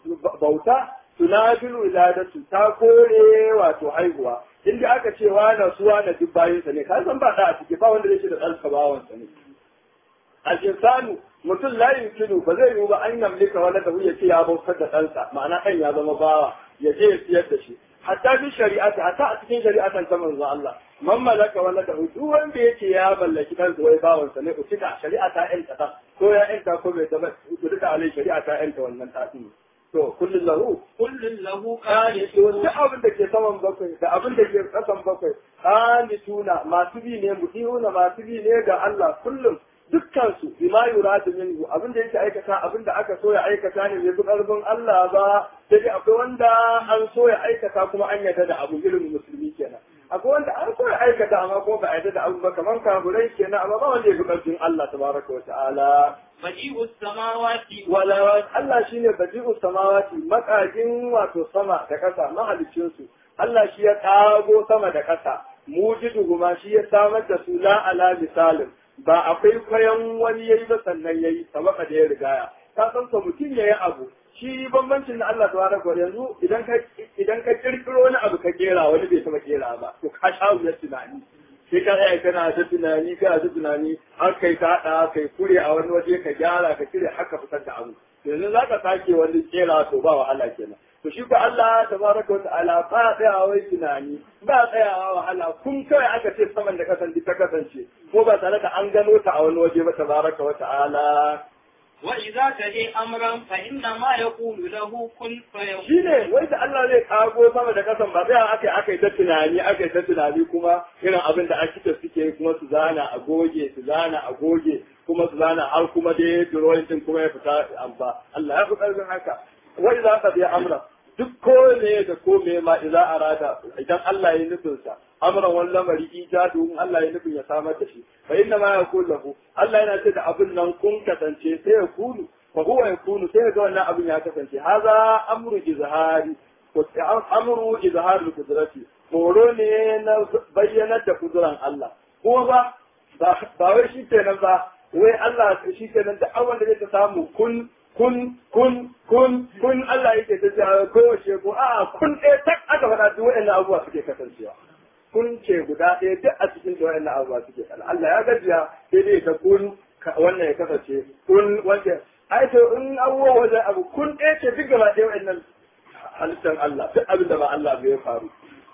bauta tunabilu wiladatu ta kore wato haihuwa inda aka ce wa na suwa na duk bayinsa ne ka san ba da a ciki ba wanda zai da ɗansa bawansa ne al-insanu mutum la yumkinu ba zai yiwu ba an yamlika wala da ya ce ya bautar da ɗansa ma'ana ɗan ya zama bawa ya je ya siyar da shi hatta fi shari'ati hatta a cikin shari'atan ta manzo Allah man malaka wala da duk wanda yake ya mallaki ɗansa wai bawansa ne ku cika shari'a ta ƴanta ta ko ya ƴanta ko bai zama ku duka alai shari'a ta ƴanta wannan ɗaɗin to kullun lahu kullun lahu to qanitun duk abin da ke saman bakwai da abin da ke ƙasan bakwai qanituna masu bi ne mutihuna masu bi ne ga Allah kullum dukkansu bima yuradu minhu abinda yake aikata abinda aka so ya aikata ne bai fi karfin Allah ba sai dai akwai wanda an so ya aikata kuma an yarda da abu irin musulmi kenan akwai wanda an so ya aikata amma kuma ba a yarda da abu ba kamar kafirai kenan amma ba wanda ya fi karfin Allah tabaraka wa ta'ala badi'us samawati wala Allah shine badi'us samawati makajin wato sama da kasa mahalicin su Allah shi ya kago sama da kasa mujidu kuma shi ya samar da su la ala misalin ba akwai kwayan wani yayi ba sannan yayi sabaka da ya rigaya ka san ko mutum yayi abu shi bambancin na Allah tabaraka wa yanzu idan ka idan ka kirkiro wani abu ka kera wani bai taba kera ba to ka sha wuyar tunani sai ka tsaya kana ta tunani kana ta tunani har kai ka hada kai kure a wani waje ka gyara ka cire haka fitar da abu yanzu za ka sake wani kera to ba wahala kenan to shi ko Allah tabaraka wa ta'ala ba tsayawa wai tunani ba tsayawa wahala kun kawai aka ce saman da kasance ta kasance ko ba tare da an gano ta a wani waje ba tabaraka wa ta'ala وإذا تهي أمرا فإنما يقول له كن فيكون shine wai da Allah zai kago sama da kasan ba sai aka aka yi ta tunani aka yi ta tunani kuma irin abin da akita suke kuma su zana a goge su zana a goge kuma su zana har kuma dai drawing din kuma ya fita amba Allah ya fi karfin haka wai za ka biya amra duk ko ne da ko me ma idza arada idan Allah ya nufin sa amran wani lamari ijadu in Allah ya nufin ya samar da shi fa inna ma yakun lahu Allah yana ce da abin nan kun kasance sai ya kunu fa huwa yakunu sai ga wannan abin ya kasance haza amru izhari ko amru izhari kudrati horo ne na bayyanar da kuduran Allah kuma ba ba wai shi kenan ba wai Allah shi kenan da awon da zai samu kun kun kun kun kun Allah yake ta cewa kowace ko a kun ɗaya tak aka faɗa duk waɗannan abubuwa suke kasancewa kun ce guda ɗaya duk a cikin da waɗannan abubuwa suke kana Allah ya gajiya sai dai ta kun wannan ya kasance kun wanda ai to in abubuwa wajen abu kun ɗaya ce duk gaba ɗaya waɗannan halittar Allah duk abin da ba Allah bai faru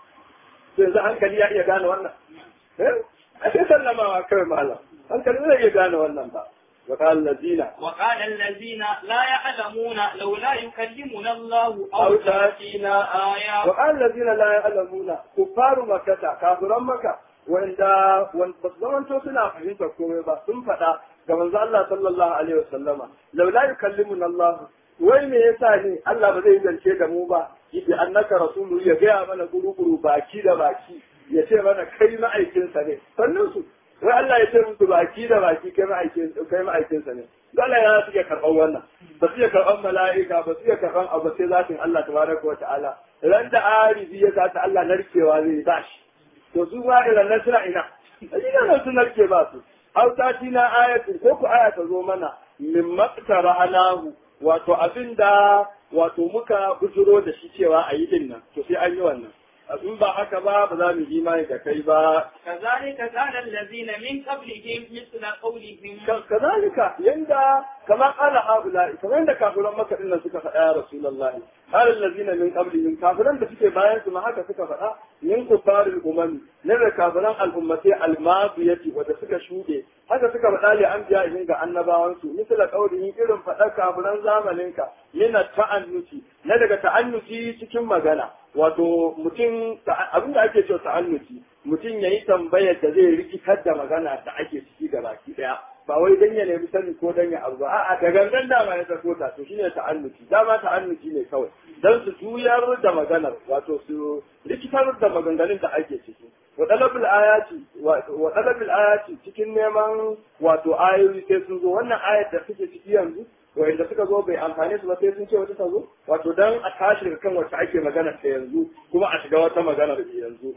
to yanzu hankali ya iya gane wannan eh a sai sallamawa kawai malam hankali zai iya gane wannan ba وقال الذين وقال الذين لا يعلمون لولا يكلمنا الله أو أو تأتينا تأتينا آية وقال الذين لا يعلمون كفار مكة كافرون مكة wanda wanda zamanto suna fahimtar komai ba sun faɗa ga manzo Allah sallallahu alaihi wasallama laula yukallimuna Allah wai me yasa ne Allah ba zai zance da mu ba yace annaka rasulu ya gaya mana guru-guru baki da baki ya ce mana kai ma'aikinsa ne sannan su wai Allah ya ce musu baki da baki kai ma'aikin kai ma'aikinsa ne dole ya su iya karɓar wannan ba su iya karɓar mala'ika ba su iya karɓar abu sai zatin Allah tabaraka wa ta'ala ran da arifi ya sa ta Allah narkewa zai ba shi to su ma irin nan suna ina ina nan su narke ba su autati na ayatu ko ku aya ta zo mana min maqtara alahu wato abinda wato muka bujuro da shi cewa a yi din nan to sai an yi wannan in ba haka ba ba za mu yi imani da kai ba كذلك كان الذين من قبلهم مثل قولهم كذلك يندى كما قال هؤلاء كما يندى كافرون مكة إن سكا فدا يا رسول الله قال الذين من قبلهم كافرون da suke bayan su ma haka suka faɗa min kufaril umami ne da kafiran al'ummati almadiyati wanda suka shuɗe haka suka faɗa li anbiya ihin ga annabawan su misala qaulihin irin faɗa kafiran zamanin ka yana ta'annuti na daga ta'annuti cikin magana wato mutum abin da ake cewa ta'annuti mutum ya yi tambayar da zai rikitar da magana da ake ciki da baki daya ba wai dan ya nemi sani ko dan ya abu ba a'a da gangan dama ya sako ta to shine ta'annuti dama ta'annuti ne kawai dan su juyar da maganar wato su rikitar da maganganun da ake ciki wa talabul ayati wa talabul ayati cikin neman wato ayoyi sai sun zo wannan ayat da suke ciki yanzu wanda suka zo bai amfane su ba sai sun ce wata ta zo wato dan a tashi daga kan wacce ake magana ta yanzu kuma a shiga wata magana da yanzu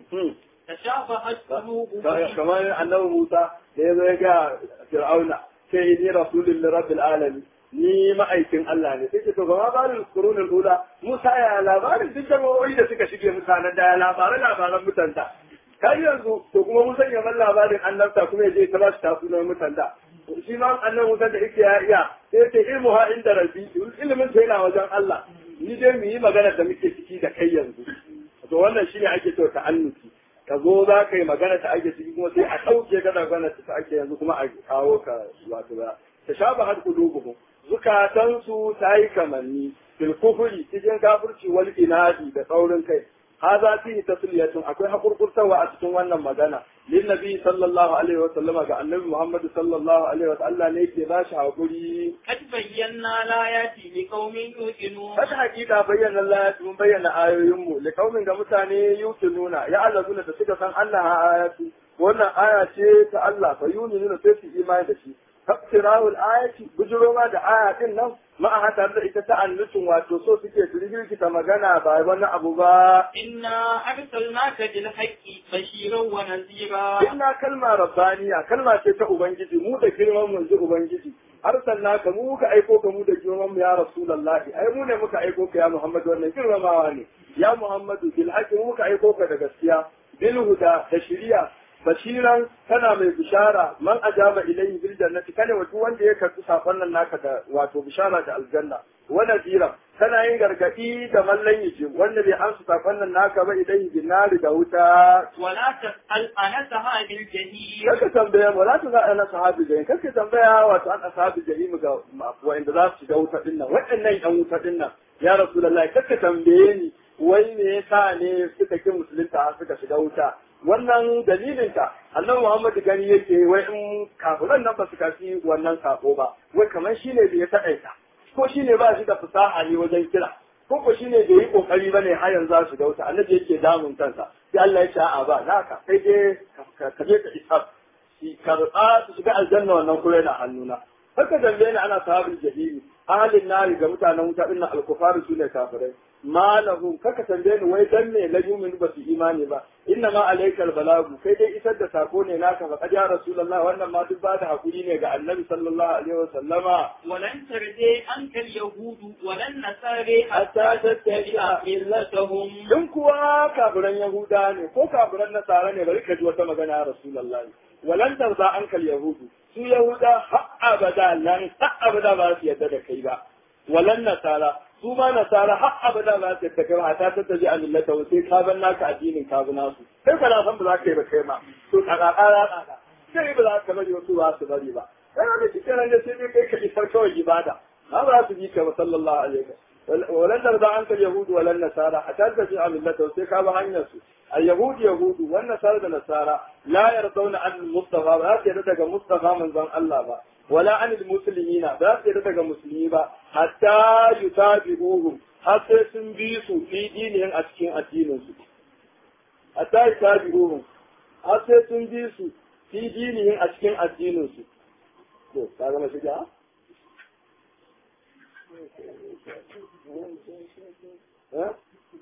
تشابهت قلوبهم kamar annabi Musa da ya zo ya ga Fir'auna sai ni rasulun rabbil alamin ni ma'aikin Allah ne sai ce to gama barin qurunul ula Musa ya labarin duk jama'o'i da suka shige mutanen da ya labaran labaran mutanta kai yanzu to kuma Musa ya man labarin annabta kuma ya je ta ba shi tafunan mutanta shi ma annabi Musa da yake ya iya sai ce ilmu ha inda rabbi ilimin sai yana wajen Allah ni dai mu yi magana da muke ciki da kai yanzu to wannan shine ake cewa ta'annuti ka zo za ka yi magana ta ake ciki kuma sai a ɗauke ka da magana ta ake yanzu kuma a kawo ka wato ba ta shaba har kulubuhum zukatansu ta yi kamanni fil kufri cikin kafirci wal inadi da tsaurin kai haza fi tasliyatun akwai hakurkurtawa a cikin wannan magana lin nabi sallallahu alaihi wa sallama ga annabi muhammad sallallahu alaihi wa sallam ne ke bashi hakuri قد بينا الآيات لقوم يوقنون Kada hakika bayyana Allah mun bayyana ayoyinmu li kaumin ga mutane yuqinuna ya allazuna da suka san Allah a ayatu wannan aya ce ta Allah fa yuninu sai su imani da shi tafsirul ayati bujuro ma da aya din nan ma a hata da ita ta annutun wato so suke su ta magana ba wani abu ba إنا أرسلناك بالحق بشيرا ونذيرا inna kalma rabbaniya kalma ce ta ubangiji mu da girman mu ji ubangiji arsalna ka mu muka aiko ka mu da girman mu ya rasulullahi ai mu ne muka aiko ka ya muhammadu wannan girmamawa ne ya muhammadu bil haqqi mu muka aiko ka da gaskiya bil huda da shari'a bashiran kana mai bishara man ajaba ilayhi bil jannati kana wato wanda ya karbi sakon nan naka da wato bishara da aljanna wa nadira kana yin gargadi da mallan yace wanda bai amsa sakon nan naka ba ilayhi bin nari da wuta ولا تسأل عن أصحاب الجحيم kaka tambaya ba za ta za a na sahabi jahim kaka tambaya wato an ashabi jahim ga wa'anda za su shiga wuta din nan waɗannan yan wuta din nan ya rasulullahi kaka tambaye ni wai me yasa ne suka ki musulunta har suka shiga wuta wannan dalilin ta annabi Muhammad gani yake wai in kafiran nan ba su kafi wannan sako ba wai kamar shine da ya taƙaita ko shine ba shi da fasaha ne wajen kira ko ko shine da yi kokari bane har yanzu za su ga wuta annabi yake damun kansa sai Allah ya ce a ba naka sai dai ka je ka isa ki karɓa su shiga aljanna wannan kuma yana hannuna haka dambe ne ana sahabin jahili ahalin nari ga mutanen wuta dinnan alkufaru su ne kafirai malahum kaka tambaye ni wai dan me la yu'minu ba su imani ba inna ma alaikal balagu kai dai isar da sako ne naka fa qad ya rasulullah wannan ma duk ba da hakuri ne ga annabi sallallahu alaihi wa sallama ولن ترضي عنك اليهود ولا النصارى حتى تتبع ملتهم in kuwa kafiran yahuda ne ko kafiran nasara ne bari ka ji wata magana ya rasulullah walan tarza ankal yahudu su yahuda har abada lan har abada ba su yadda da kai ba walan nasara su ma nasara har abada ba su yadda kai ba ta ta taji a millata sai ka ban naka addinin ka bi nasu kai ka na san ba za ka yi ba kai ma to kaka kara kaka sai ba za ka bari wasu ba su bari ba kai da shi kenan da sai dai kai ka isar kawai ibada ba za su bi ka ba sallallahu alaihi wa ولن ترضى عنك اليهود ولا النصارى حتى تتبع ملته sai ka ba hanyar su اليهود يهود والنصارى da nasara la yardawna an mustafa ba za su yarda daga mustafa manzon Allah ba wala an muslimina ba za su yarda daga musulmi ba hatta yutabi'uhum har sai sun bi su fi dinin a cikin addinin su hatta yutabi'uhum har sai sun bi su fi dinin a cikin addinin su to ka ga shiga ها؟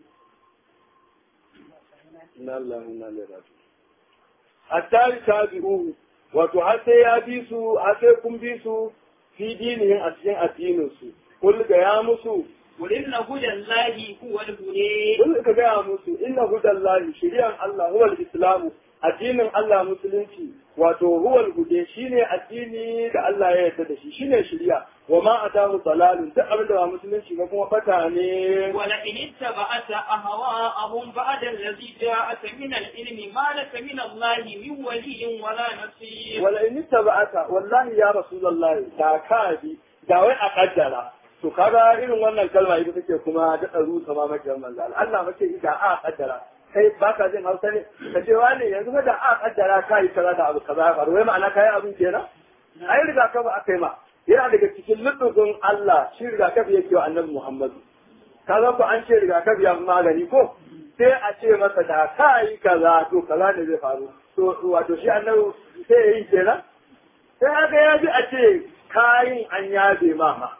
إن الله إنا إليه راجعون حتى يتابعوه wato har sai ya bi su har sai kun bi su fi dinihin a cikin addinin su kul ga ya musu قل إن هدى الله هو الهدى kul ka ga musu inna hudallahi shari'an Allah huwa al-islamu addinin Allah musulunci wato huwa al-hude shine addini da Allah ya yarda da shi shine shari'a wa ma atahu dalalun duk abin da ba musulunci ba kuma bata ne ولئن اتبعت أهواءهم بعد الذي جاءك من العلم ما لك من الله من ولي ولا نصير wala in taba'ata wallahi ya rasulullahi da ka bi da wai a kaddara to kaga irin wannan kalma ita take kuma da tsaro sama maka manzo Allah Allah mace da a kaddara kai baka jin Hausa ne ka ce wani yanzu fa da a kaddara kai kaza da abu kaza faru wai ma'ana kai abin kenan ai riga ka ba akai ma yana daga cikin lutufin Allah shi riga ka yake wa Annabi Muhammad kaza ko an ce riga ka ya magani ko sai a ce masa da kai kaza to kaza ne zai faru to wato shi Annabi sai ya yi kenan sai haka ya ji a ce kayin an yabe mama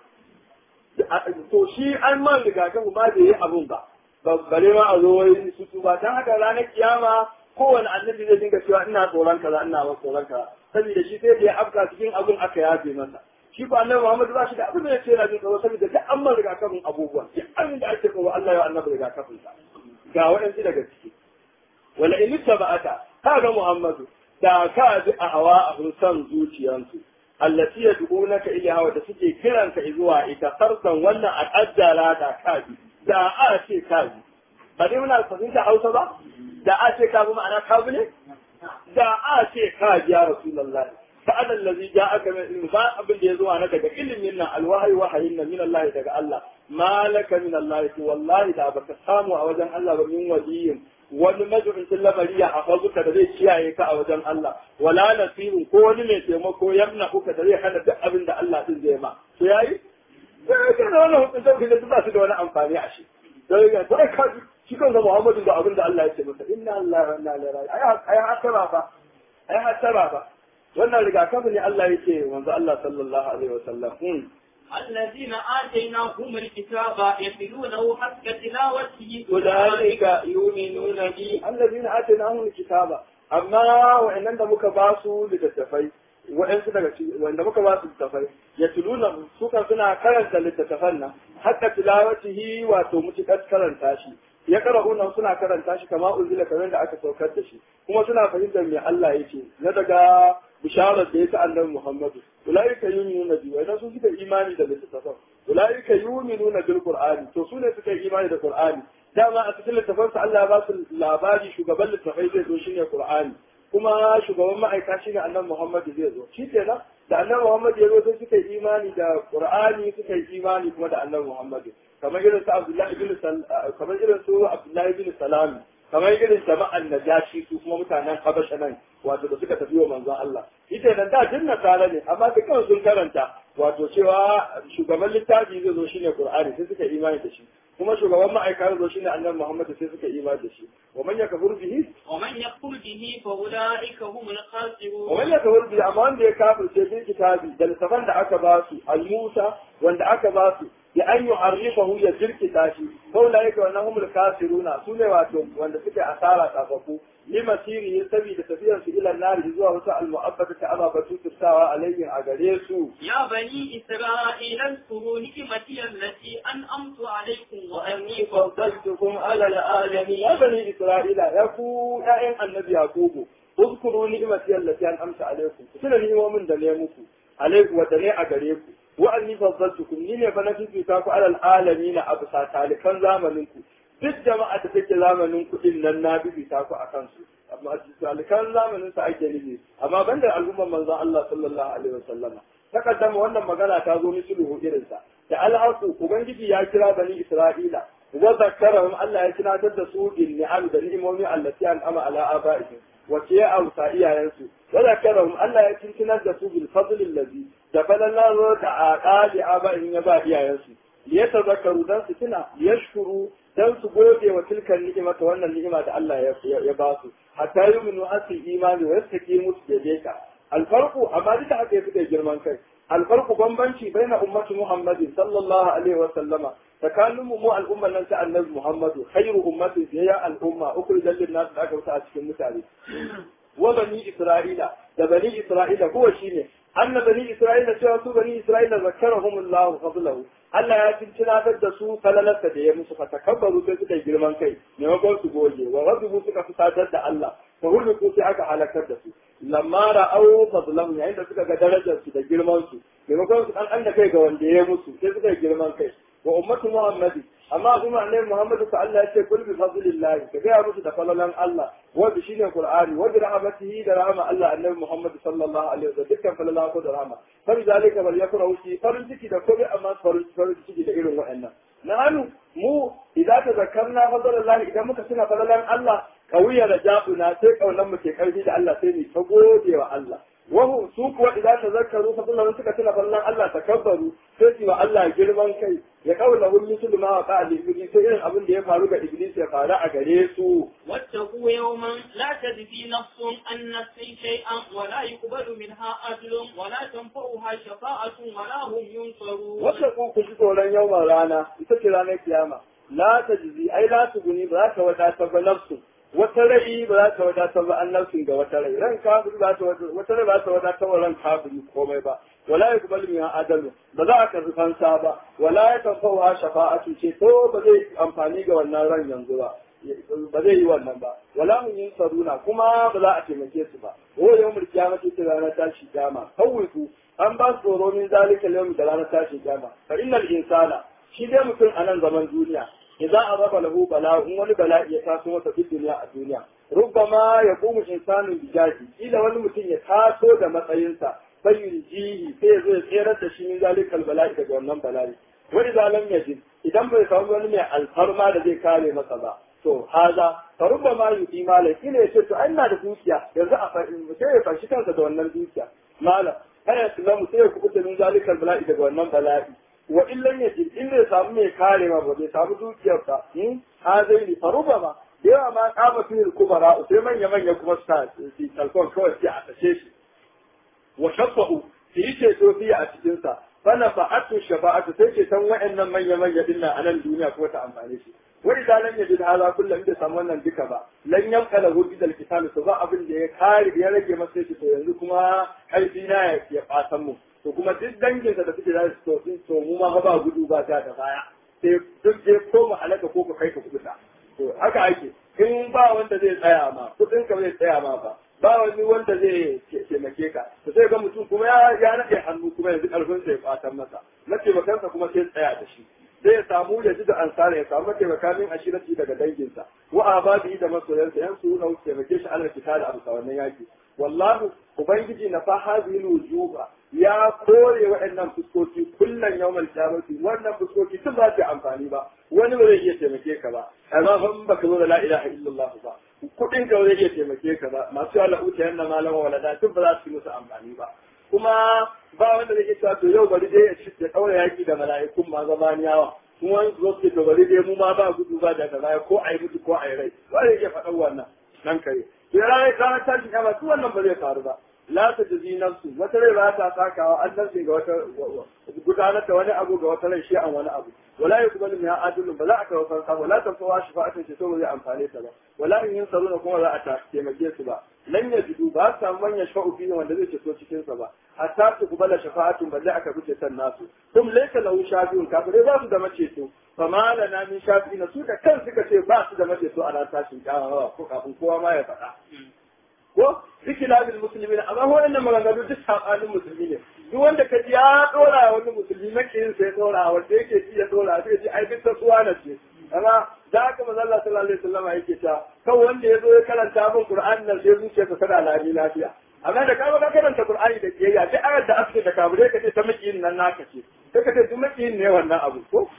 to shi an man rigakafi ba da yi abun ba bare ma a zo wai su tuba dan haka ranar kiyama kowane annabi zai dinga cewa ina tsoron kaza ina ba tsoron kaza saboda shi sai da ya afka cikin abun aka yabe masa shi ba annabi Muhammad ba shi da abin da ya ce yana jin tsoro saboda duk an man rigakafin abubuwa duk abin da ake tsoro Allah ya annabi rigakafin sa ga waɗansu daga ciki wala in tabata kaga Muhammadu da ka ji a hawa a son zuciyansu allati yad'unaka ilaha wa da suke kiranka zuwa ita farsan wannan a kaddara da kaji da a ce kaji ba dai muna fahimta Hausa ba da a ce kaji ma'ana kaji ne da a ce kaji ya rasulullahi fa'ala allazi ja'aka min ilmi ba abin da ya zo naka daga ilimin nan alwahyi wahayin nan min Allah daga Allah malaka min Allah wallahi da baka samu a wajen Allah ba min waliyin wani mazubincin lamari ya hafazuka da zai kiyaye ka a wajen Allah wala nasirin ko wani mai taimako yamna uka da zai hana duk abin da Allah din zai ma to yayi sai ka da wannan hukuncin da duk ba su da wani amfani a shi sai ga sai ka shi kansa Muhammadu da abin da Allah ya ce masa inna Allah wa inna ilaihi raji'un ai ai hasara ba ai hasara ba wannan rigakafi ne Allah yake wanzu Allah sallallahu alaihi wasallam الذين آتيناهم الكتاب يتلونه حق تلاوته أولئك يؤمنون به الذين آتيناهم الكتاب أما وإن da muka ba su littattafai wa'ansu daga wanda muka ba su littattafai ya tuluna suka suna karanta littattafan nan hatta tilawatihi wato mutukar karanta shi ya qara'una suna karanta shi kama unzila kamar da aka saukar da shi kuma suna fahimtar me Allah yake na daga bisharar da ya ta annabi Muhammadu ulaika yu'minuna bi wa su suka imani da littafin ulaika yu'minuna bil qur'ani to su ne suka imani da qur'ani dama a cikin littafin sa Allah ya ba su labari shugaban littafai zai zo shine qur'ani kuma shugaban ma'aika shine annabi Muhammadu zai zo shi kenan da annabi Muhammadu ya zo sai suka yi imani da qur'ani suka yi imani kuma da annabi Muhammadu kamar irin su Abdullahi bin kamar irin su Abdullahi bin Salam kamar irin jama'an Najashi su kuma mutanen Habasha nan wato da suka tafi wa manzon Allah ita nan da jinna tare ne amma dukkan sun karanta wato cewa shugaban littafi zai zo shine Qur'ani sai suka imani da shi kuma shugaban ma'aikata zo shine Annabi Muhammad sai suka imani da shi wa man yakfur bihi ومن يكفر به فأولئك هم wa man الخاسرون yakfur bihi amma wanda ya kafirce bil kitabi da littafan da aka ba su al-Musa wanda aka ba su ya an yu'arrifahu ya jirkita shi faulaika wa nahumul kafiruna sune wato wanda suke asara kafafu limasiri saboda tafiyar su ila nari zuwa wata al-mu'abbata ta ababa tuturtawa alayhin a gare su يا بني إسرائيل اذكروا نعمتي التي أنعمت عليكم وأني فضلتكم على العالمين يا بني إسرائيل يا كو يا النبي يعقوب اذكروا نعمتي التي أنعمت عليكم كنا نعمة da ne muku alaiku wa ne a gare ku wa anni faddaltukum ni ne fa na fifita ku alal alamin a bisa talikan zamanin ku duk jama'a da take zamanin ku din nan na fifita ku akan su amma talikan zamanin sa ake nufi amma banda al'ummar manzon Allah sallallahu alaihi wasallama takaddama wannan magana ta zo misluhu irinsa da alhaqu ubangiji ya kira bani isra'ila wa zakkarahum Allah ya tunatar da su bil ni'am da ni'imomi allati an'ama ala aba'ihim wa ya ausa iyayensu wa zakkarahum Allah ya tunatar da su bil fadl allazi da falalar da aqali aba'ihim ya ba iyayensu liyatazakkaru dan su tuna yashkuru dan su gode wa tilkan ni'ima ta wannan ni'ima da Allah ya ya ba su hatta yuminu asu imani wa yastaqimu su ka alfarqu amma duka haka ya suka girman kai alfarqu bambanci baina ummati muhammadin sallallahu alaihi wa sallama tsakanin mu mu al'ummar nan ta annabi muhammadu khairu ummati ya al'umma ukhrijat lin nas da aka wuta a cikin mutane wa bani isra'ila da bani isra'ila kuwa shine anna bani isra'ila cewa su bani isra'ila zakkarahumullahu fadlahu Allah ya tunatar da su falalarsa da ya musu fatakabbaru sai suka yi girman kai maimakon su goge wa rabbu suka fusatar da Allah fa hulku sai aka halakar da su lamma ra'au fadlahu yayin da suka ga darajar su da girman su maimakon su an da kai ga wanda ya musu sai suka yi girman kai wa ummatu muhammadi amma kuma annabi muhammadu ta Allah ya ce kul bi fadlillahi ka ga musu da falalan Allah wa bi shine qur'ani wa bi rahmatihi da rahama Allah annabi muhammad sallallahu alaihi wasallam dukkan falala ko da rahama fa zalika bal yakrahu shi farin ciki da kobe amma farin farin ciki da irin wa'annan nanu mu idan ta zakarna fadlallahi idan muka tuna falalan Allah kawiya da jabuna sai kaunan mu ke karfi da Allah sai mu ta gode wa Allah wahu su kuwa idan ta zakaru fadlan suka tuna falalan Allah takabbaru sai su wa Allah girman kai ya kaula hun misul ma wa qali iblis sai irin abin da ya faru ga iblis ya faru a gare su واتقوا يوما لا تجزي نفس عن نفس شيئا ولا يقبل منها عدل ولا تنفعها شفاعة ولا هم ينصرون wata ku ku ji tsoron yawan rana ita ce ranar kiyama la tajzi ai la tuguni ba za ta wadatar ba nafsu wata rai ba za ta wadatar ba an nafsin ga wata rai ran kafiri ba ta wata rai ba za ta wadatar wa ran kafiri komai ba wala yuqbalu min adalu ba za a karbi fansa ba wala ya tanfa'uha shafa'atu ce to ba zai amfani ga wannan ran yanzu ba ba zai yi wannan ba wala mun yin saruna kuma ba za a taimake su ba ko yau mulki ya mace ta ranar tashi kiyama kawai an ba su tsoro min zalika yau da ranar tashi kiyama fa innal insana shi dai mutum a nan zaman duniya idan an raba lahu bala in wani bala'i ya taso masa fi duniya a duniya rubbama ya kuma insanin bijaji kila wani mutum ya taso da matsayinsa bayin jihi sai ya zo ya tserar da shi min zalikal bala'i daga wannan bala'i wani zalam yajid idan bai samu wani mai alfarma da zai kare masa ba to haza fa rubbama yuti malai kila ya ce to ai ina da dukiya yanzu a sai ya fashi kansa da wannan dukiya malam kana islamu sai ya kubuta min zalikal bala'i daga wannan bala'i wa illan yajid in bai samu mai kare ma ba bai samu dukiyar ba in ha zai ni faruba ma da yawa ma kama fil kubara sai manya manya kuma sa su talfon kawai sai a tashe shi wa shaffa'u su yi ceto fiye a cikin sa fana fa'atu shafa'atu sai ceton wa'annan manya manya din nan a nan duniya kuma ta amfane shi wani da lan yajid hala kullum da samu wannan duka ba lan yanka lahu bidal kitab to ba abin da ya kare ya rage masa shi to yanzu kuma karfi na ya fatan mu to kuma duk danginsa da suke da su to to mu ma ba gudu ba ta da baya sai duk je ko mu halaka ko ka kai ka kubuta to haka ake in ba wanda zai tsaya ma kudin ka zai tsaya ma ba ba wani wanda zai taimake ka to sai ga mutum kuma ya ya nade hannu kuma yanzu karfin sa ya fatan masa mataimakansa kuma sai tsaya da shi zai ya samu ya ji da ansara ya samu taimakamin ashirati daga danginsa wa ababi da masoyansa yan su na taimake shi Allah kita da abu wannan yaki wallahu ubangiji na fa hadhihi wujuba ya kore waɗannan fuskoki kullum yawmal qiyamati wannan fuskoki tun ba su amfani ba wani ba zai iya taimake ka ba amma fa baka zo da la ilaha illallah ba kudin ka zai iya taimake ka ba masu Allah uta yanna malam walada tun ba za su yi musu amfani ba kuma ba wanda zai iya to yau bari dai ya daura yaki da mala'ikun ma zamaniyawa kuma wani zo su to bari dai mu ma ba gudu ba da gaba ko ai mutu ko ai rai ba zai iya faɗan wannan nan kare to ranar ranar tashin kama su wannan ba zai faru ba la ta jazi nafsu wata rai ba ta sakawa an nafsi ga wata gudanar da wani abu ga wata rai shi an wani abu wala yuqbalu min adlun ba za a kawo fansa wala tanfawa shafa'atun ce to ba zai amfane ta ba wala in yin saruna kuma za a ta taimake su ba lan yajidu ba su samu man yashfa'u fihi wanda zai ceto cikin sa ba hatta su kubala shafa'atun balle aka fice san nasu kum laysa lahu shafi'un kafirai ba su da maceto fama lana min shafi'ina su da kan suka ce ba su da maceto a ran tashin kyawawa ko kafin kowa ma ya faɗa ko ikilabin musulmi ne amma waɗannan maganganu duk sabanin musulmi ne duk wanda ka ji ya dora wani musulmi makiyin sai dora wanda yake ci ya dora sai ji ai duk tasuwa na ce amma da haka manzo Allah sallallahu alaihi wasallam yake ta kan wanda ya zo ya karanta min Qur'an nan sai zuciyarsa tana lami lafiya amma da ka ka karanta Qur'ani da kiyayya duk ayar da aka da kabure ka ce ta makiyin nan naka ce sai ka ce duk makiyin ne wannan abu ko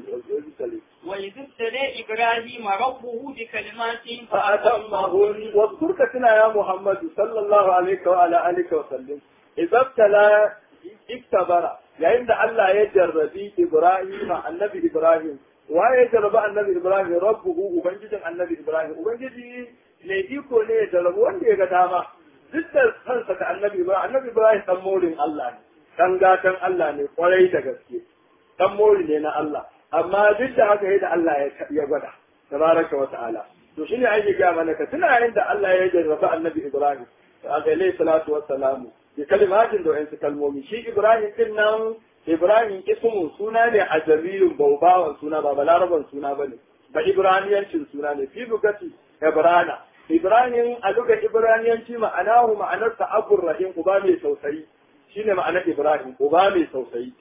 وإذ ابتلى إبراهيم ربه بكلمات فأتمهن واذكرك سنا يا محمد صلى الله عليه وعلى آله وسلم إذا ابتلى اكتبر yayin da Allah ya jarrabi Ibrahim annabi Ibrahim wa ya jarrabi annabi Ibrahim rabbuhu ubangijin annabi Ibrahim ubangiji ne iko ne ya jarrabi wanda ya ga dama duk da kansa da annabi Ibrahim annabi Ibrahim dan morin Allah ne dan gatan Allah ne kwarai da gaske dan mori ne na Allah amma duk da haka yadda Allah ya gwada tabaraka wa ta'ala to shine ake ga mana ka tuna yayin da Allah ya jarraba annabi Ibrahim alayhi salatu wa salamu bi kalimatin da wayansu kalmomi shi Ibrahim din nan Ibrahim ismu suna ne a jami'in baubawan suna ba balaraban suna bane ba Ibraniyancin suna ne fi bukati Ibrana Ibrahim a duka Ibraniyanci ma'anahu ma'anarsa abur rahim uba mai tausayi shine ma'anar Ibrahim uba mai tausayi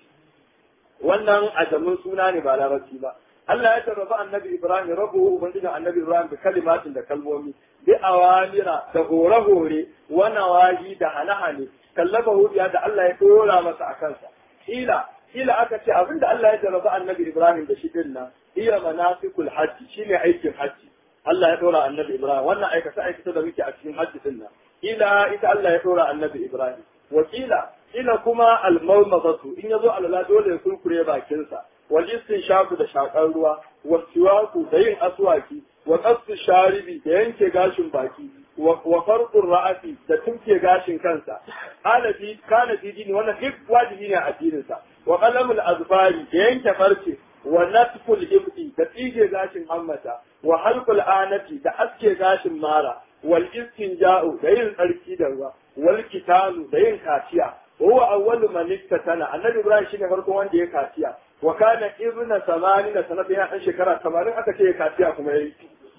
wannan ajamin suna ne ba larabci ba Allah ya tarrafa annabi Ibrahim rabu ubangijin annabi Ibrahim da kalimatin da kalmomi bi awamira da hore-hore wa nawahi da hane-hane kallafa hudiya da Allah ya dora masa a kansa ila ila aka ce abinda Allah ya tarrafa annabi Ibrahim da shi din nan iya manasikul hajji shine aikin hajji Allah ya dora annabi Ibrahim wannan aikata aikata da muke a cikin hajji din nan ila ita Allah ya dora annabi Ibrahim wakila ila kuma almarmazatu in yazo alala dole ya kurkure bakinsa wal shaku da shakar ruwa wa siwaku da yin aswaki wa qasu sharibi da yanke gashin baki wa farqur ra'ati da tunke gashin kansa alafi kana fi dini wannan duk wajibi ne a addinin sa wa qalamul azfari da yanke farce wa natful ibti da tsige gashin hammata wa halqul anati da aske gashin mara wal istinja'u da yin tsarki da ruwa wal kitanu da yin kaciya huwa awwalu man iktatana annabi ibrahim shine farkon wanda ya kaciya wa kana ibna samanina sanata ya dan shekara 80 aka ce ya kaciya kuma yayi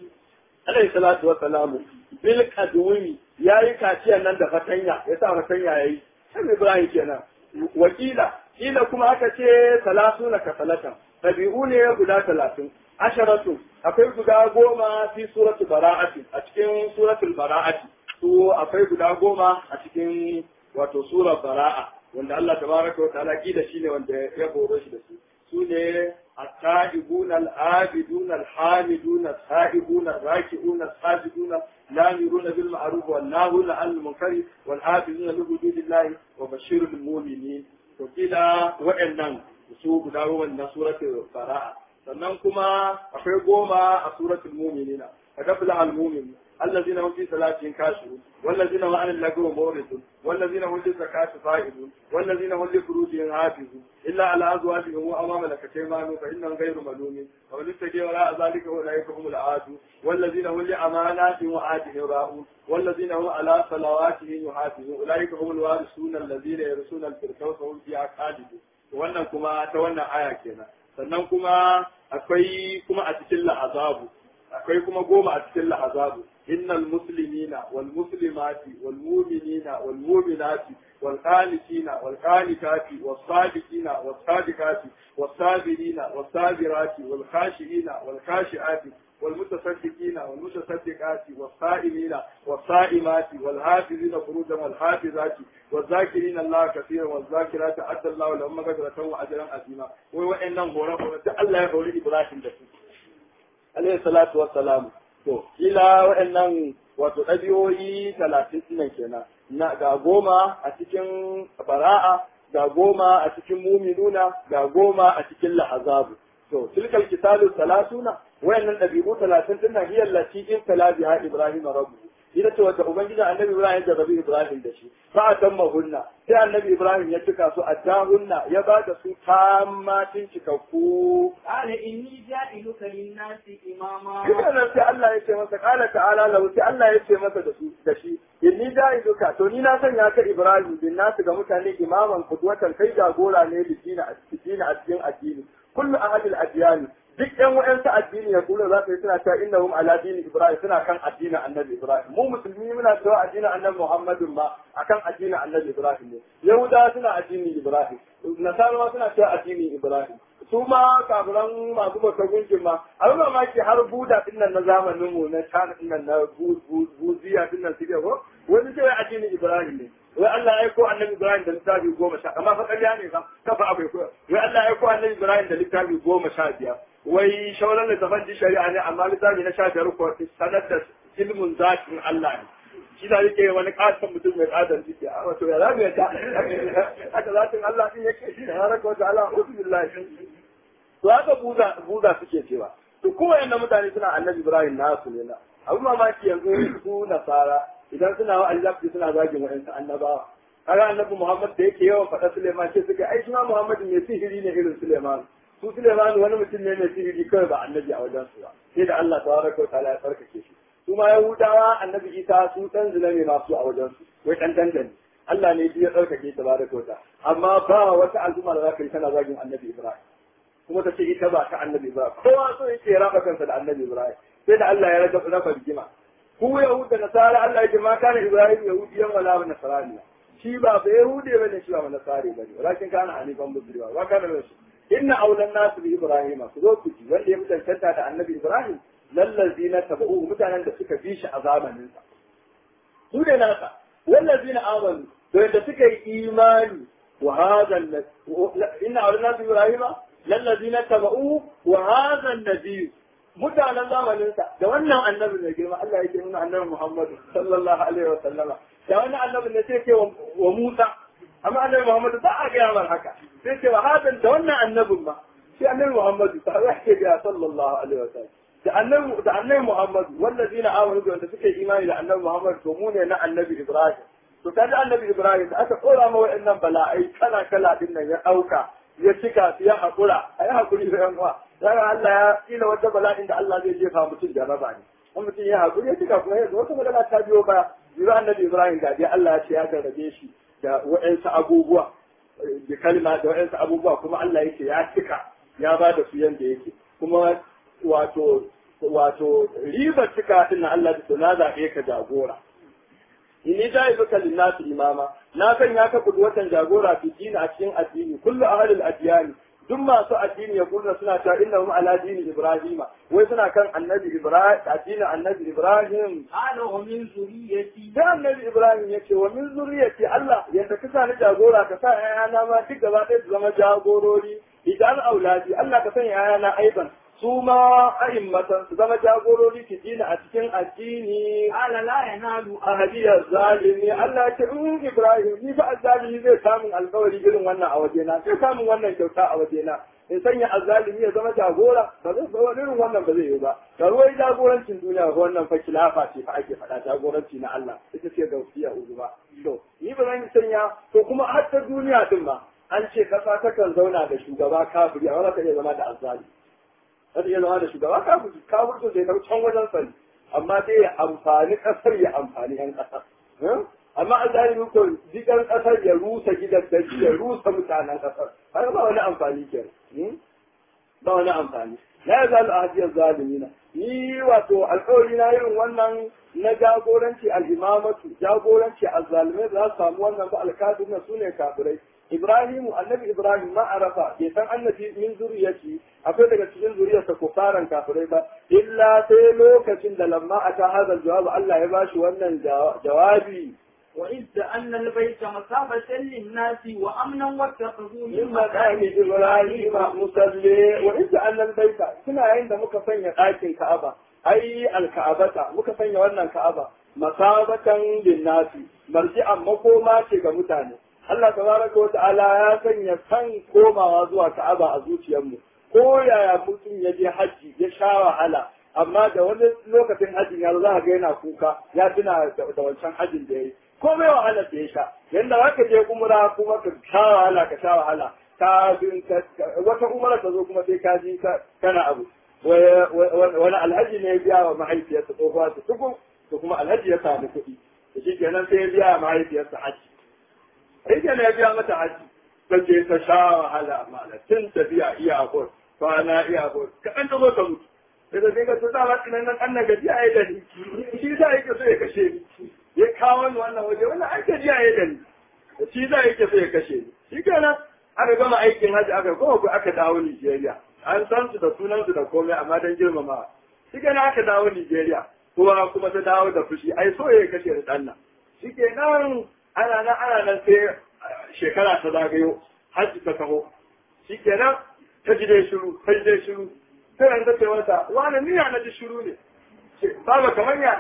alayhi salatu wa salamu bil qadwimi yayi kaciya nan da fatanya ya sa fatanya yayi sai ibrahim kenan wakila kila kuma aka ce salasuna kasalatan tabi'u ne guda talatin asharatu akwai guda goma fi suratul bara'ati a cikin suratul bara'ati su akwai guda goma a cikin wato surar bara'a wanda Allah tabaraka wa ta'ala kida shine wanda ya horo shi da su su ne at-ta'ibun al-abidun al-hamidun as-sa'ibun ar-raki'un as-sajidun lamirun bil ma'ruf wal nahun 'anil munkari wal hafizun li hududillahi wa bashirul mu'minin to kila wa'annan su guda goma na suratul bara'a sannan kuma akwai goma a suratul mu'minina kadafla al-mu'min الذين هم في صلاتهم كاشرون والذين هم عن اللغو معرضون والذين هم للزكاة فاعلون والذين هم لفروجهم حافظون إلا على أزواجهم وأمام ملكت أيمانهم فإنهم غير ملومين ومن اتقي وراء ذلك أولئك هم العادون والذين هم لأماناتهم وعادهم راؤون والذين هم على صلواتهم يحافظون أولئك هم الوارثون الذين يرثون الفردوس هم فيها خالدون wannan kuma ta wannan aya kenan sannan kuma akwai kuma a cikin la'azabu akwai kuma goma a cikin lahazabu innal muslimina wal muslimati wal mu'minina wal mu'minati wal qanitina wal qanitati was sadiqina was sadiqati was sabirina was sabirati wal khashiina wal khashiati والمتصدقين والمتصدقات والصائمين والصائمات والحافظين فروجا والحافظات والذاكرين الله كثيرا والذاكرات أدى الله لهم مغفرة وأجرا عظيما وإنهم هورا هورا الله يقول إبراهيم دسو عليه الصلاة والسلام to kila wa'annan wato ɗabi'o'i talatin ɗin kenan na ga goma a cikin bara'a ga goma a cikin muminuna ga goma a cikin lahazabu to tilkal kitabu salasuna wayannan ɗabi'u talatin din nan hiyar lati in tala biha ibrahim rabbu ita ce wata ubangijin annabi ibrahim da rabi ibrahim da shi fa atamma hunna sai annabi ibrahim ya cika su hunna ya ba da su tammatin cikakku qala inni ja'iluka lin-nasi imama Duka nan sai Allah ya ce masa kala ta'ala lahu sai Allah ya ce masa da su da shi inni ja'iluka to ni na sanya ka ibrahim bin nasu ga mutane imaman kudwatan kai jagora ne lidina a cikin addini kullu ahadil adyani duk ɗan wa'yansu addini ya kula za su yi suna cewa inna hum ala dini ibrahim suna kan addinin annabi ibrahim mu musulmi muna cewa addinin annabi muhammadin ma akan addinin annabi ibrahim ne yahudawa suna addinin ibrahim nasarawa suna cewa addinin ibrahim su ma kafiran masu bautar gunkin ma abin mamaki har buda din nan na zamanin mu na china din nan na buziya din nan suke ko wani cewa addinin ibrahim ne wai Allah ya aiko annabi Ibrahim da littafi goma sha amma fa ƙarya ne ba kafa abai ko wai Allah ya aiko annabi Ibrahim da littafi goma sha biyar wai shauran da tafan shari'a ne amma littafi na sha biyar ko sanar da ilmun zatin Allah ne shi da yake wani katon mutum mai katon ciki a wato ya zamu yadda haka zatin Allah din yake shi da haraka wata ala ubillah to haka buza buza suke cewa to kuma yanda mutane suna annabi Ibrahim nasu ne na abu mamaki yanzu su nasara idan suna wa alzafi suna zagin wa'ansu annabawa kaga annabi Muhammad da yake yawan faɗa Suleiman ce suka ai shi ma Muhammad mai sihiri ne irin Suleiman su Suleiman wani mutum ne mai sihiri kawai ba annabi a wajen su ba sai da Allah tabaraka wa ta'ala ya tsarkake shi su ma Yahudawa annabi Isa su dan zina ne masu a wajen su wai dan dandan Allah ne ya tsarkake tabaraka wa ta'ala amma ba wata al'umma da za ka yi tana zagin annabi Ibrahim kuma ta ce ita ba ta annabi Ibrahim kowa so yake raba kansa da annabi Ibrahim sai da Allah ya raba rafa rigima ku Yahud da Nasara Allah yake ma kana Ibrahim Yahudiyan wala Nasrani shi ba ba Yahudi bane shi ba Nasari bane walakin kana hanifan musulma wa kana rasul inna awlan nas bi Ibrahim ku zo ku ji wanda ya mutantanta da Annabi Ibrahim lallazina tabu mutanen da suka bi shi a zamanin sa su ne nasa wallazina amanu to yadda suka yi imani wa hadha inna awlan nas bi Ibrahim lallazina tabu wa hadha an-nabiy mutanen zamaninsa da wannan annabi mai girma Allah yake nuna annabi Muhammad sallallahu alaihi wa sallama da wannan annabi ne sai ke wa Musa amma annabi Muhammad ba a gaya mar haka sai ce wa hadan da wannan annabin ma sai annabi Muhammad ta yake ga sallallahu alaihi wa sallam da annabi da annabi Muhammad wallazina amanu da wanda suke imani da annabi Muhammad to mu ne na annabi Ibrahim to kaga annabi Ibrahim da aka tsora ma wa'annan bala'ai kala kala din nan ya dauka ya cika su ya haƙura a yi haƙuri da yan uwa yana Allah ya kila wata bala'in da Allah zai jefa mutum jarraba ne in mutum ya haƙuri ya cika kuma yanzu wata magana ta biyo baya jira annabi Ibrahim ga dai Allah ya ce ya gargaje shi da wa'ansu abubuwa da kalma da wa'ansu abubuwa kuma Allah yake ya cika ya ba da su yanda yake kuma wato wato ribar cika din Allah da na zaɓe ka jagora inni ja'iluka lin-nasi imama na sanya ka kudwatan jagora fi dini a cikin addini kullu ahlul adyani duk masu addini ya kurna suna cewa innahum ala dini ibrahima wai suna kan annabi ibrahim addinin annabi ibrahim qala wa min zurriyyati da annabi ibrahim ya ce wa min zurriyati Allah ya saki sa ni jagora ka sa ayana ma duk gaba ɗaya su zama jagorori idan auladi Allah ka sanya ayana aiban su ma a'immatan su zama jagorori ki dina a cikin addini qala la yanalu ahadiyar zalimi Allah ya ce in Ibrahim ni fa azzalimi zai samun alkawari irin wannan a wajena sai samun wannan kyauta a wajena in sanya azzalimi ya zama jagora ba zai zama irin wannan ba zai yi ba ka ruwai jagorancin duniya ko wannan fa kilafa ce fa ake faɗa jagoranci na Allah ita ce gausiya uzu ba to ni ba zan sanya to kuma har ta duniya din ma an ce kasa takan zauna da shugaba kafiri amma za ta iya zama da azzalimi zai iya zama da shugaba kafin kafin zai kai can wajen sani amma dai ya amfani kasar ya amfani yan kasar amma an zai ko jikan kasar ya rusa gidan da ya rusa mutanen kasar har ba wani amfani ke ba wani amfani la yazal ahadiyar zalimina ni wato alƙawari na yin wannan na jagoranci al'imamatu jagoranci azzalimai za su samu wannan ba alkafir na su ne kafirai Ibrahimu annabi Ibrahim ma arafa bai san annabi min zuriyati akwai daga cikin zuriyarsa ko faran kafirai ba illa sai lokacin da lamma ata hadal jawab Allah ya bashi wannan jawabi وإذ أن البيت مثابة للناس وأمنا واتخذوا من مقام إبراهيم مصلي وإذ أن البيت كنا عند مكفين آكل كعبة أي الكعبة مكفين وانا الكعبة مثابة للناس مرجعا مقوما تيغا متاني Allah tabaraka wa ta'ala ya sanya san komawa zuwa Ka'aba a zuciyarmu ko yaya mutum ya je hajji ya sha wahala amma da wani lokacin hajjin ya za ga yana kuka ya tuna da wancan hajjin da ya yi ko mai wahala da ya sha yanda za ka je umra kuma ka sha wahala ka sha wahala ka wata umra ta zo kuma sai ka ji kana abu wani alhaji ne ya biya wa mahaifiyarsa tsohuwa ta tuku to kuma alhaji ya samu kuɗi da shi kenan sai ya biya wa mahaifiyarsa haji sai kenan ya biya mata haji ta je ta sha wahala mala tun tafiya iya abur kwana iya abur kaɗan ta zo ta mutu daga sai ka tuta ba tsinan nan an na gajiya ya da ni shi sa yake so ya kashe ni ya kawo ni wannan waje wannan ai gajiya ya da ni shi sa yake so ya kashe ni shi kenan aka gama aikin hajji aka kuma ku aka dawo Nigeria an san su da sunan su da komai amma dan girmama shi kenan aka dawo Nigeria kuma kuma ta dawo da fushi ai so ya kashe da dan nan shi kenan ana nan ana nan sai shekara ta zagayo hajji ta taho shi kenan ta ji dai shiru ta ji dai shiru sai an ta ce mata wani niyya na ji shiru ne baba kamar ya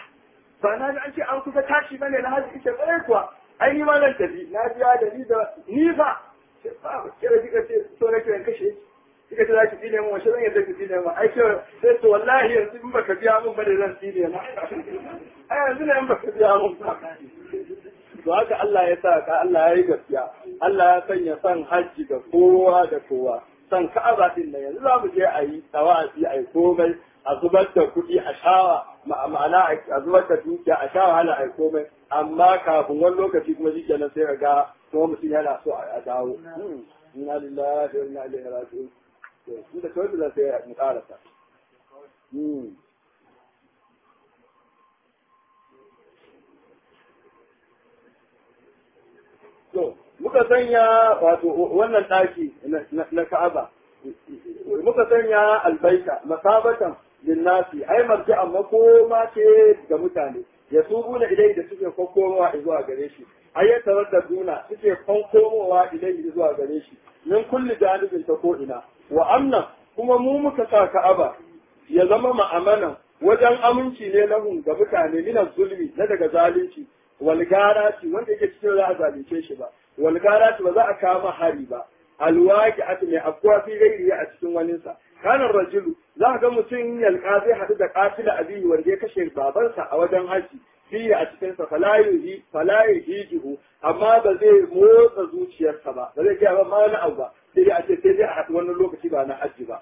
ba na ji an ce an kusa tashi ba ne na hajji ita tsaye kuwa ai ni ma nan tafi na biya da ni da ni fa ce ba kira kika ce so na kiran kashe kika ce za ki tsine mu wace zan yadda ki tsine mu ai ce sai to wallahi yanzu in baka biya mun ba da zan tsine ma ai yanzu ne in baka biya mun ba to haka Allah ya sa ka Allah ya yi gaskiya Allah ya sanya san hajji ga kowa da kowa san ka'aba din nan yanzu za mu je a yi tawafi a yi komai a zubar da kuɗi a shawa ma'ana a zubar da dukiya a sha wahala a yi komai amma kafin wani lokaci kuma shi kenan sai ga kuma mutum yana so a dawo inna lillahi wa inna ilaihi raji'un to da kawai da sai mu karasa to muka sanya wato wannan ɗaki na Ka'aba muka sanya albaita masabatan linnasi ai marji'a makoma ce ga mutane ya tubu na idai da suke kokkomowa zuwa gare shi ai ya da duna suke kokkomowa idai zuwa gare shi min kulli janibin ta ko ina wa amna kuma mu muka sa Ka'aba ya zama ma'amanan wajen aminci ne lahun ga mutane mina zulmi na daga zalunci walgarati wanda yake cikin za a zalunce shi ba walgarati ba za a kama hari ba alwaki ati mai afkuwa fi gairi a cikin waninsa kanan rajulu za ga mutum yalka zai haɗu da katila abihi wanda ya kashe babansa a wajen haji fiye a cikinsa falayu hijihu amma ba zai motsa zuciyarsa ba ba zai gaya ba ma wani abu ba sai dai a ce sai dai a haɗu wani lokaci ba na haji ba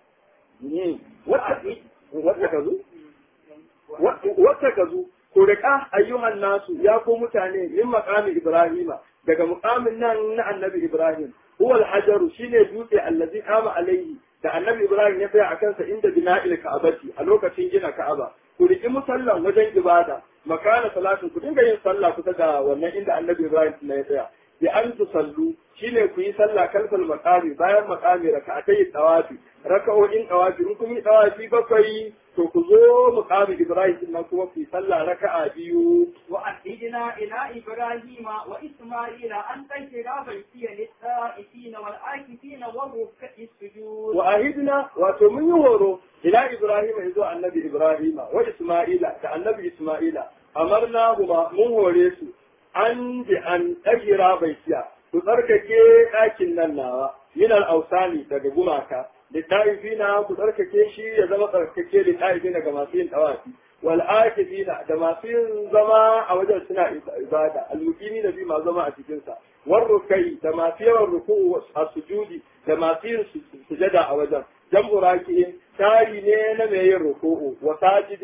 wata ka zo wata ka zo ko da ayyuhan nasu ya ko mutane min maqami ibrahima daga muqamin nan na annabi ibrahim huwa al-hajaru shine dutse allazi qama alaihi da annabi ibrahim ya tsaya akan sa inda bina'il ka'abati a lokacin gina ka'aba ku riki musallan wajen ibada makana salatin ku dinga yin sallah kusa da wannan inda annabi ibrahim ya tsaya bi an tusallu shine ku yi sallah kalfal maqami bayan maqami raka'atai tawafi raka'o'in tawafi in kun yi tawafi bakwai to ku zo muqami ibrahim din nan kuma ku yi sallah raka'a biyu wa ahidna ila ibrahima wa isma'ila an tahira baitiya lit-ta'ifina wal-akifina wa ruk'i sujud wa ahidna wato mun yi horo ila ibrahima yazo annabi ibrahima wa isma'ila da annabi isma'ila amarna huma mun hore su an bi an tahira baitiya ku tsarkake ɗakin nan nawa minal ausani daga gumaka littafina ku tsarkake shi ya zama tsarkake littafina ga masu yin tawafi wal akifina da masu yin zama a wajen suna ibada almukini da bi ma zama a cikin sa war rukai da masu yawan ruku'u a sujudi da masu yin sujada a wajen jam'u raki'in tari ne na mai yin ruku'u wa sajidin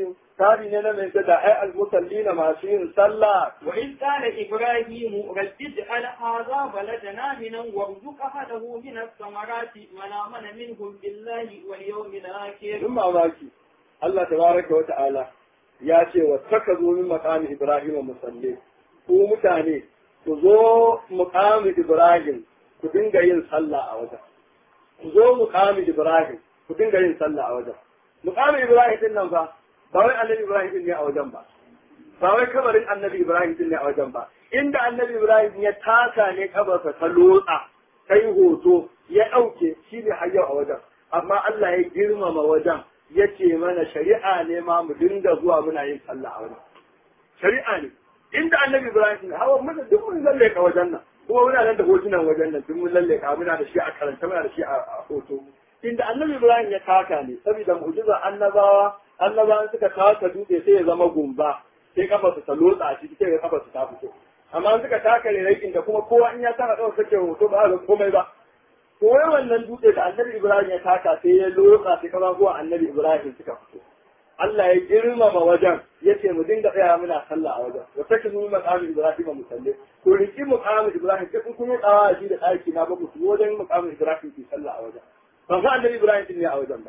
tsari ne na mai da ai almusallina masu yin sallah وإذ قال إبراهيم رب اجعل هذا بلدنا منا وارزق أهله من الثمرات من آمن منهم بالله واليوم الآخر in mamaki Allah tabaraka wa ta'ala ya ce wa taka zo min maqami Ibrahim musalli ku mutane ku zo muqami Ibrahim ku dinga yin sallah a wajen ku zo muqami Ibrahim ku dinga yin sallah a wajen muqami Ibrahim din nan ba ba wai annabi Ibrahim din ne a wajen ba ba wai kabarin annabi Ibrahim din ne a wajen ba inda annabi Ibrahim ya taka ne kabarsa ta lotsa kai hoto ya ɗauke shi ne hayyau a wajen amma Allah ya girmama wajen ya ce mana shari'a ne ma mu dinga zuwa muna yin sallah a wajen shari'a ne inda annabi Ibrahim ne hawa mun duk mun lalle ka wajen nan kuma muna nan da hotunan wajen nan duk mun lalle ka muna da shi a karanta muna da shi a hoto inda annabi Ibrahim ya taka ne saboda mu'jizar annabawa annabawan suka taka dutse sai ya zama gumba sai kafa su ta lotsa a ciki sai ga kafa su ta fito amma suka taka ne da kuma kowa in ya taka kawai sake hoto ba ga komai ba ko wai wannan dutse da annabi Ibrahim ya taka sai ya lotsa sai kafa kuwa annabi Ibrahim suka fito Allah ya girmama wajen ya ce mu dinga tsaya muna sallah a wajen wa take mu maqamin Ibrahim mu salle ko riki maqamin Ibrahim sai kun kuma tsawa shi da ɗaki na ba ku wajen maqamin Ibrahim ki sallah a wajen ba fa annabi Ibrahim ne a wajen ba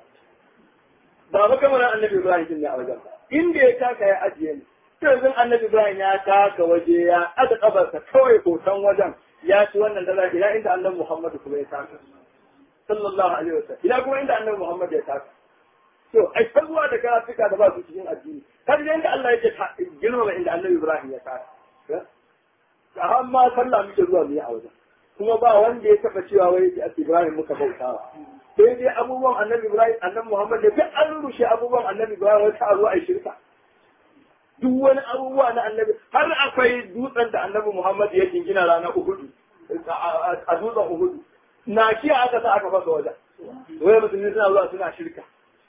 ba ba kamar annabi Ibrahim ne a wajen ba inda ya taka ya ajiye ni yanzu annabi Ibrahim ya taka waje ya aza kabarsa kawai hoton wajen ya ci wannan dala ila inda annabi Muhammadu kuma ya taka sallallahu alaihi wasallam ila kuma inda annabi Muhammad ya taka to ai ta zuwa da karatuka da ba su cikin addini kar da inda Allah yake girmama inda annabi Ibrahim ya taka har ma sallah muke zuwa mu yi a wajen kuma ba wanda ya taba cewa wai a Ibrahim muka bautawa sai dai abubuwan annabi Ibrahim annabi Muhammad da duk an rushe abubuwan annabi Ibrahim wata a zo a shirka duk wani abubuwa na annabi har akwai dutsen da annabi Muhammad ya jingina ranar Uhudu a dutsen Uhudu na kiya aka sa aka fasa wajen wai musulmi suna zuwa suna shirka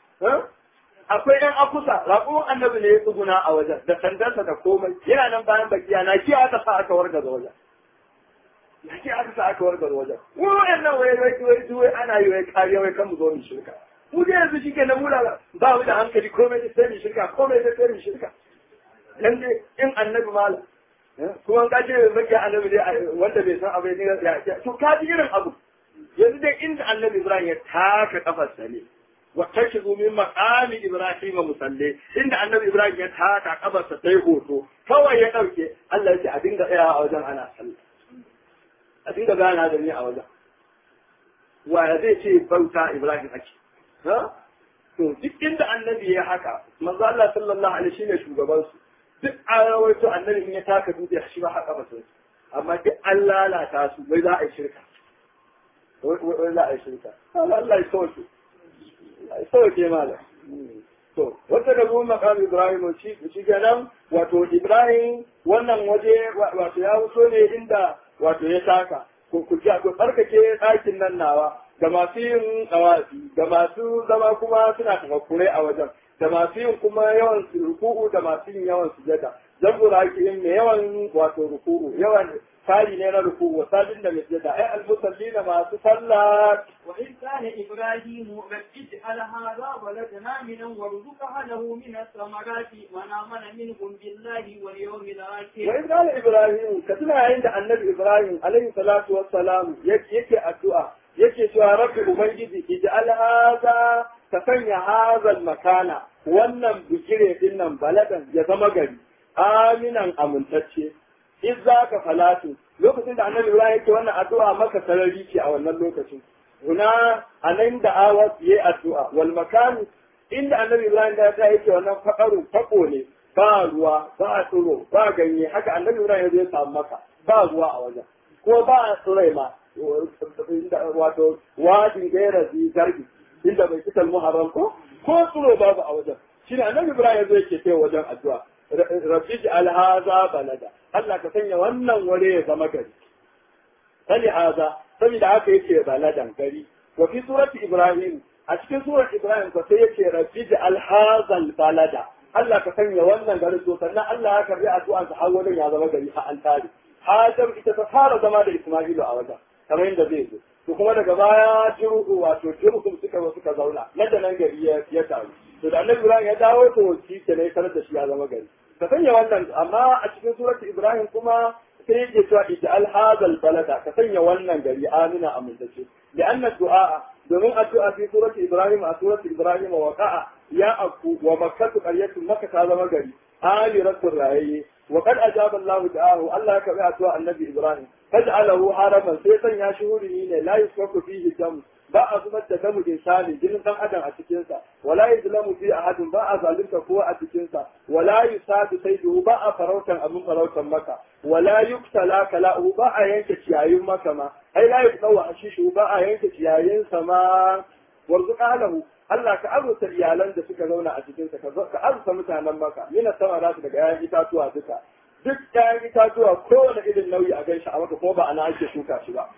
akwai yan akusa raƙumin annabi ne ya tsuguna a wajen da sandarsa da komai yana nan bayan bakiya na kiya aka sa aka wargaza wajen na kiya aka sa aka wargaza wajen wai nan wai wai wai wai ana yi wai kariya wai kan mu zo mu shirka mu dai yanzu shi ke na mura ba mu da hankali komai da sai mu shirka komai da sai mu shirka dan dai in annabi malam kuma ka ce maki annabi dai wanda bai san abu ne ya to ka ji irin abu yanzu dai inda annabi Ibrahim ya taka kafarsa ne wa tashizu min maqami Ibrahim musalle inda annabi Ibrahim ya taka kafarsa sai hoto kawai ya dauke Allah ya ce a dinga tsaya a wajen ana sallah a dinga gana da ni a wajen wa zai ce bauta Ibrahim ake ha to duk inda annabi ya haka manzo Allah sallallahu alaihi shine shugaban su duk an rawaito annabi in ya taka dutse shi ba haka ba sai amma duk an lalata su wai za a yi shirka wai za a yi shirka Allah ya sauke ya sauke malam to wata da zuwa makam Ibrahim shi shi kenan wato Ibrahim wannan waje wato ya wuso ne inda wato ya taka ko ku ji ko tsarkake ɗakin nan nawa da masu yin tsawafi da masu zama kuma suna tafakkurai a wajen da masu yin kuma yawan ruku'u da masu yin yawan sujada zan gura yin mai yawan wato ruku'u yawan tari ne na ruku'u wasabin da mai sujada ai almusallina masu sallah وإذ كان إبراهيم رب اجعل هذا بلدنا منا وارزق أهله من الثمرات من آمن منهم بالله واليوم الآخر وإذ قال إبراهيم كتنا عند النبي إبراهيم عليه الصلاة والسلام يكي الدعاء yake cewa rabbi ubangiji ij'al hadha ka sanya hadha makana wannan bigire din nan baladan ya zama gari aminan amintacce in za ka falatu lokacin da annabi ibrahim yake wannan addu'a maka sarari ce a wannan lokacin huna anan da awas yayi addu'a wal makanu inda annabi ibrahim da ya yake wannan fakaru fako ne ba ruwa ba tsiro ba ganye haka annabi ibrahim ya samu maka ba ruwa a wajen ko ba tsirai ma wato wajin gaira zi garbi inda bai kital muharram ko ko tsiro babu a wajen shi ne annabi ibrahim zai ke kai wajen addu'a rabbi ji alhaza balada Allah ka sanya wannan wuri ya zama gari sani haza saboda haka yake baladan gari wa fi surati ibrahim a cikin surar ibrahim ko sai yake rabbi ji alhazal balada Allah ka sanya wannan garin to sannan Allah ya karbi addu'an sa har wajen ya zama gari a an tare Hajar ita ta fara zama da Isma'ilu a wajen kamar yadda zai zo to kuma daga baya jiru'u wato jiru'u suka zo suka zauna nan da nan gari ya taru to da annabi ibrahim ya dawo to shi ke ne sanar da shi ya zama gari ka sanya wannan amma a cikin suratu ibrahim kuma sai yake cewa ij'al hadal balada ka sanya wannan gari amina amintacce لأن الدعاء domin addu'a fi surati Ibrahim a surati Ibrahim wa waqa'a ya aku wa makkatu qaryatu makka ta zama gari amiratul rayyi wa qad ajaba Allah da'ahu Allah ya kabi addu'a annabi Ibrahim faj'alahu haraman sai sanya shi hurumi ne la yusfaku fihi dam ba a zubar da damu insani jinin dan adam a cikin sa wala yuzlamu fi ahadin ba a zalunta kowa a cikin sa wala yusadu sayyidu ba a farautan abin farautan maka wala yuktala kala'u ba a yanke ciyayin maka ma ai la yuqtawa ashishu ba a yanke ciyayin sa ma warzuqa lahu Allah ka arzuta iyalan da suka zauna a cikin sa ka arzuta mutanen maka mina sama za su daga yayin itatuwa duka duk yayin itatuwa kowane irin nauyi a gaishe a maka ko ba ana ake shuka shi ba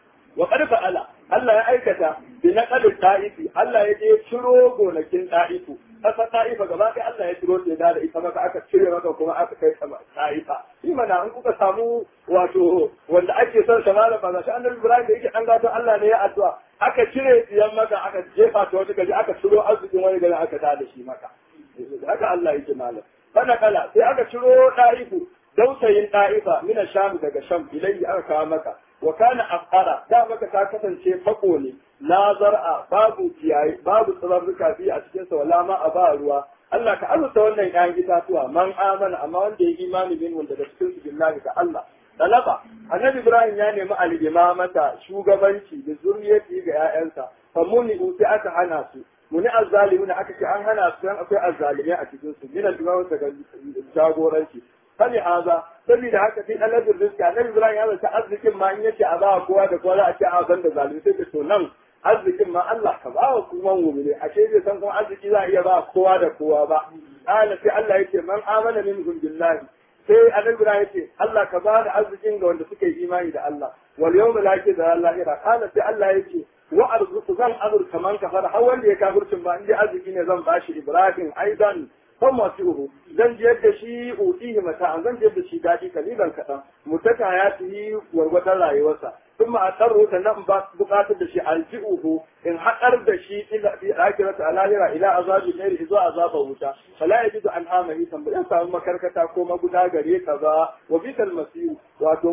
wa qad fa'ala Allah ya aikata bi naqal ta'ifi Allah ya je ciro gonakin ta'ifu kasa ta'ifa gaba ɗaya Allah ya ciro ta da ita maka aka cire maka kuma aka kai ta'ifa shi mana in kuka samu wato wanda ake son sa malam ba shi annabi Ibrahim da yake an gato Allah ne ya addu'a aka cire tsiyan maka aka jefa ta wata gaji aka ciro arzikin wani gari aka tada shi maka haka Allah yake malam fana kala sai aka ciro ta'ifu dausayin ta'ifa mina sham daga sham ilayhi aka kawo maka wa kana afqara da maka ta kasance fako ne la zar'a babu kiyaye babu tsararruka fi a cikin sa wala ma a ba ruwa Allah ka arzuta wannan ƴaƴan itatuwa man amana amma wanda ya imani bin wanda da cikin su billahi ka Allah talaba annabi Ibrahim ya nemi al-imamata shugabanci da zuriyati ga ƴaƴansa fa muni uti aka hana su muni azzalimuna aka ce an hana su dan akwai azzalimai a cikin su min al-imamata daga jagoranci fali haza saboda haka sai annabin rizki annabi Ibrahim ya zata arzikin ma in yace a ba kowa da kowa za a ce a san da zalimi sai to nan arzikin ma Allah ka ba wa kuma mu'mini ashe bai san kuma arziki za a iya ba kowa da kowa ba qala sai Allah yake man amana minhum billahi sai annabi Ibrahim yace Allah ka ba da arzikin ga wanda suke imani da Allah wal yawmil akhir da lahira qala sai Allah yake wa arzuku zan azurka man kafara har wanda ya kafircin ba in dai arziki ne zan bashi Ibrahim aidan kan masu uhu zan jiyar da shi utihi mata an zan jiyar da shi daɗi kalilan kaɗan mutaka ya yi wargwadon rayuwarsa sun ma a tsaro ta nan ba buƙatar da shi alji'uhu in haɗar da shi ila bi akirata a lahira ila azabi ne zuwa azaba wuta fala ya jidu an amani san ba samu makarkata ko maguda gare ka ba wa bital masiru wato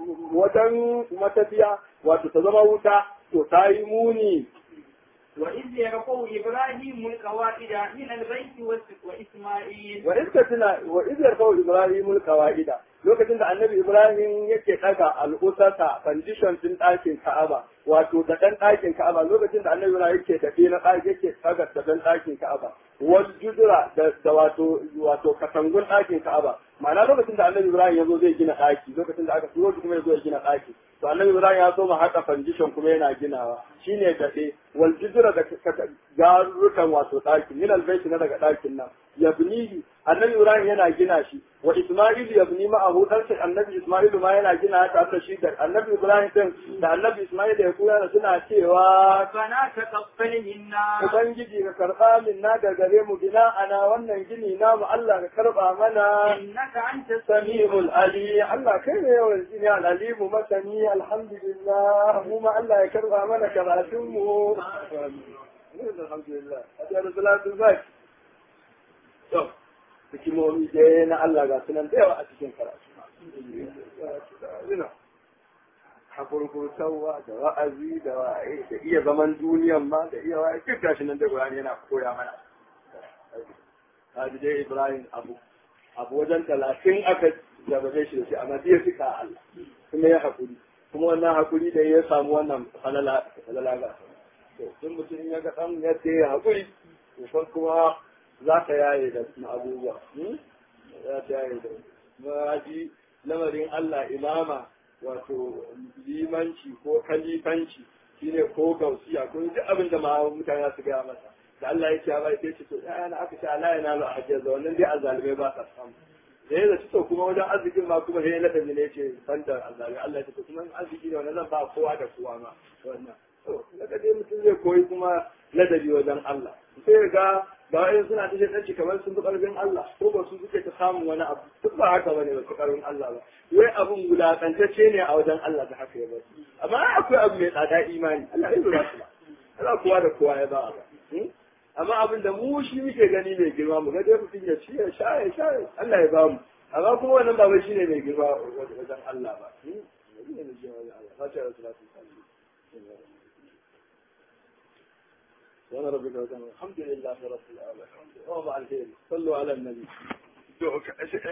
wajen matafiya wato ta zama wuta to ta yi muni وإذ يرفع إبراهيم القواعد من البيت وإسماعيل وإذ كتنا وإذ يرفع إبراهيم القواعد lokacin da annabi Ibrahim yake daga al'usata condition din ɗakin Ka'aba wato da ɗan ɗakin Ka'aba lokacin da annabi Ibrahim yake tafi na ɗaki yake daga da ɗan ɗakin Ka'aba wal judura da wato wato katangun ɗakin Ka'aba ma'ana lokacin da annabi Ibrahim ya zo zai gina ɗaki lokacin da aka turo shi kuma ya zo ya gina ɗaki to annabi Ibrahim ya so ma haka condition kuma yana ginawa shine daɗe wal judura da garurukan wato ɗaki min albayti na daga ɗakin nan yabnihi annabi Ibrahim yana gina shi wa Isma'il yabni ma'ahu dan sai annabi Isma'il ma yana gina ta ta shi da annabi Ibrahim din da annabi Isma'il da koya da suna cewa فلا تقبل منا ubangiji ka karba min na da gare mu gina ana wannan gini namu Allah ka karba mana إنك أنت sami'ul ali Allah kai ne yawan jini al-alimu masani alhamdulillah mu ma Allah ya karba mana karatun mu alhamdulillah ajiyar salatu zaki to hikimomi dai na Allah ga sunan da yawa a cikin karatu hakurkurtarwa da wa'azi da wa'ayi da iya zaman duniyan ma da iya wa'ayi duk gashi nan da Qur'ani yana koya mana Hadi dai Ibrahim abu abu wajen talatin aka jabaje shi da shi amma ya fika Allah kuma ya hakuri kuma wannan hakuri da ya samu wannan falala falala ga to sun mutum ya ga dan yadda ya hakuri to kuma za ka yaye da abubuwa za ka yaye da ma'aji lamarin Allah imama wato limanci ko kalifanci shine ko gausiya ko duk abin da ma mutane su gaya masa da Allah ya ce ya bai ce to ya na aka ce Allah ya nalu a da wannan dai azalimai ba sa samu da ya zaci to kuma wajen arzikin ma kuma sai ladabi ne ce banda azalimai Allah ya ce to kuma arziki ne wannan zan ba kowa da kowa ma wannan to daga dai mutum zai koyi kuma ladabi wajen Allah sai ga ba wai suna ta shaidanci kamar sun fi ƙarfin Allah ko ba su suke ta samun wani abu duk ba haka bane ba su ƙarfin Allah ba wai abun wulakantacce ne a wajen Allah da haka ya bar amma akwai abu mai tsada imani Allah ya lura su ba Allah kowa da kowa ya ba ba amma abin da mu shi muke gani mai girma mu ga dai mutum ya ci ya sha ya sha Allah ya bamu amma kuma wannan ba shi ne mai girma wajen Allah ba Fatiha da salatu وانا ربك الحمد لله رب العالمين وما الخير صلوا على النبي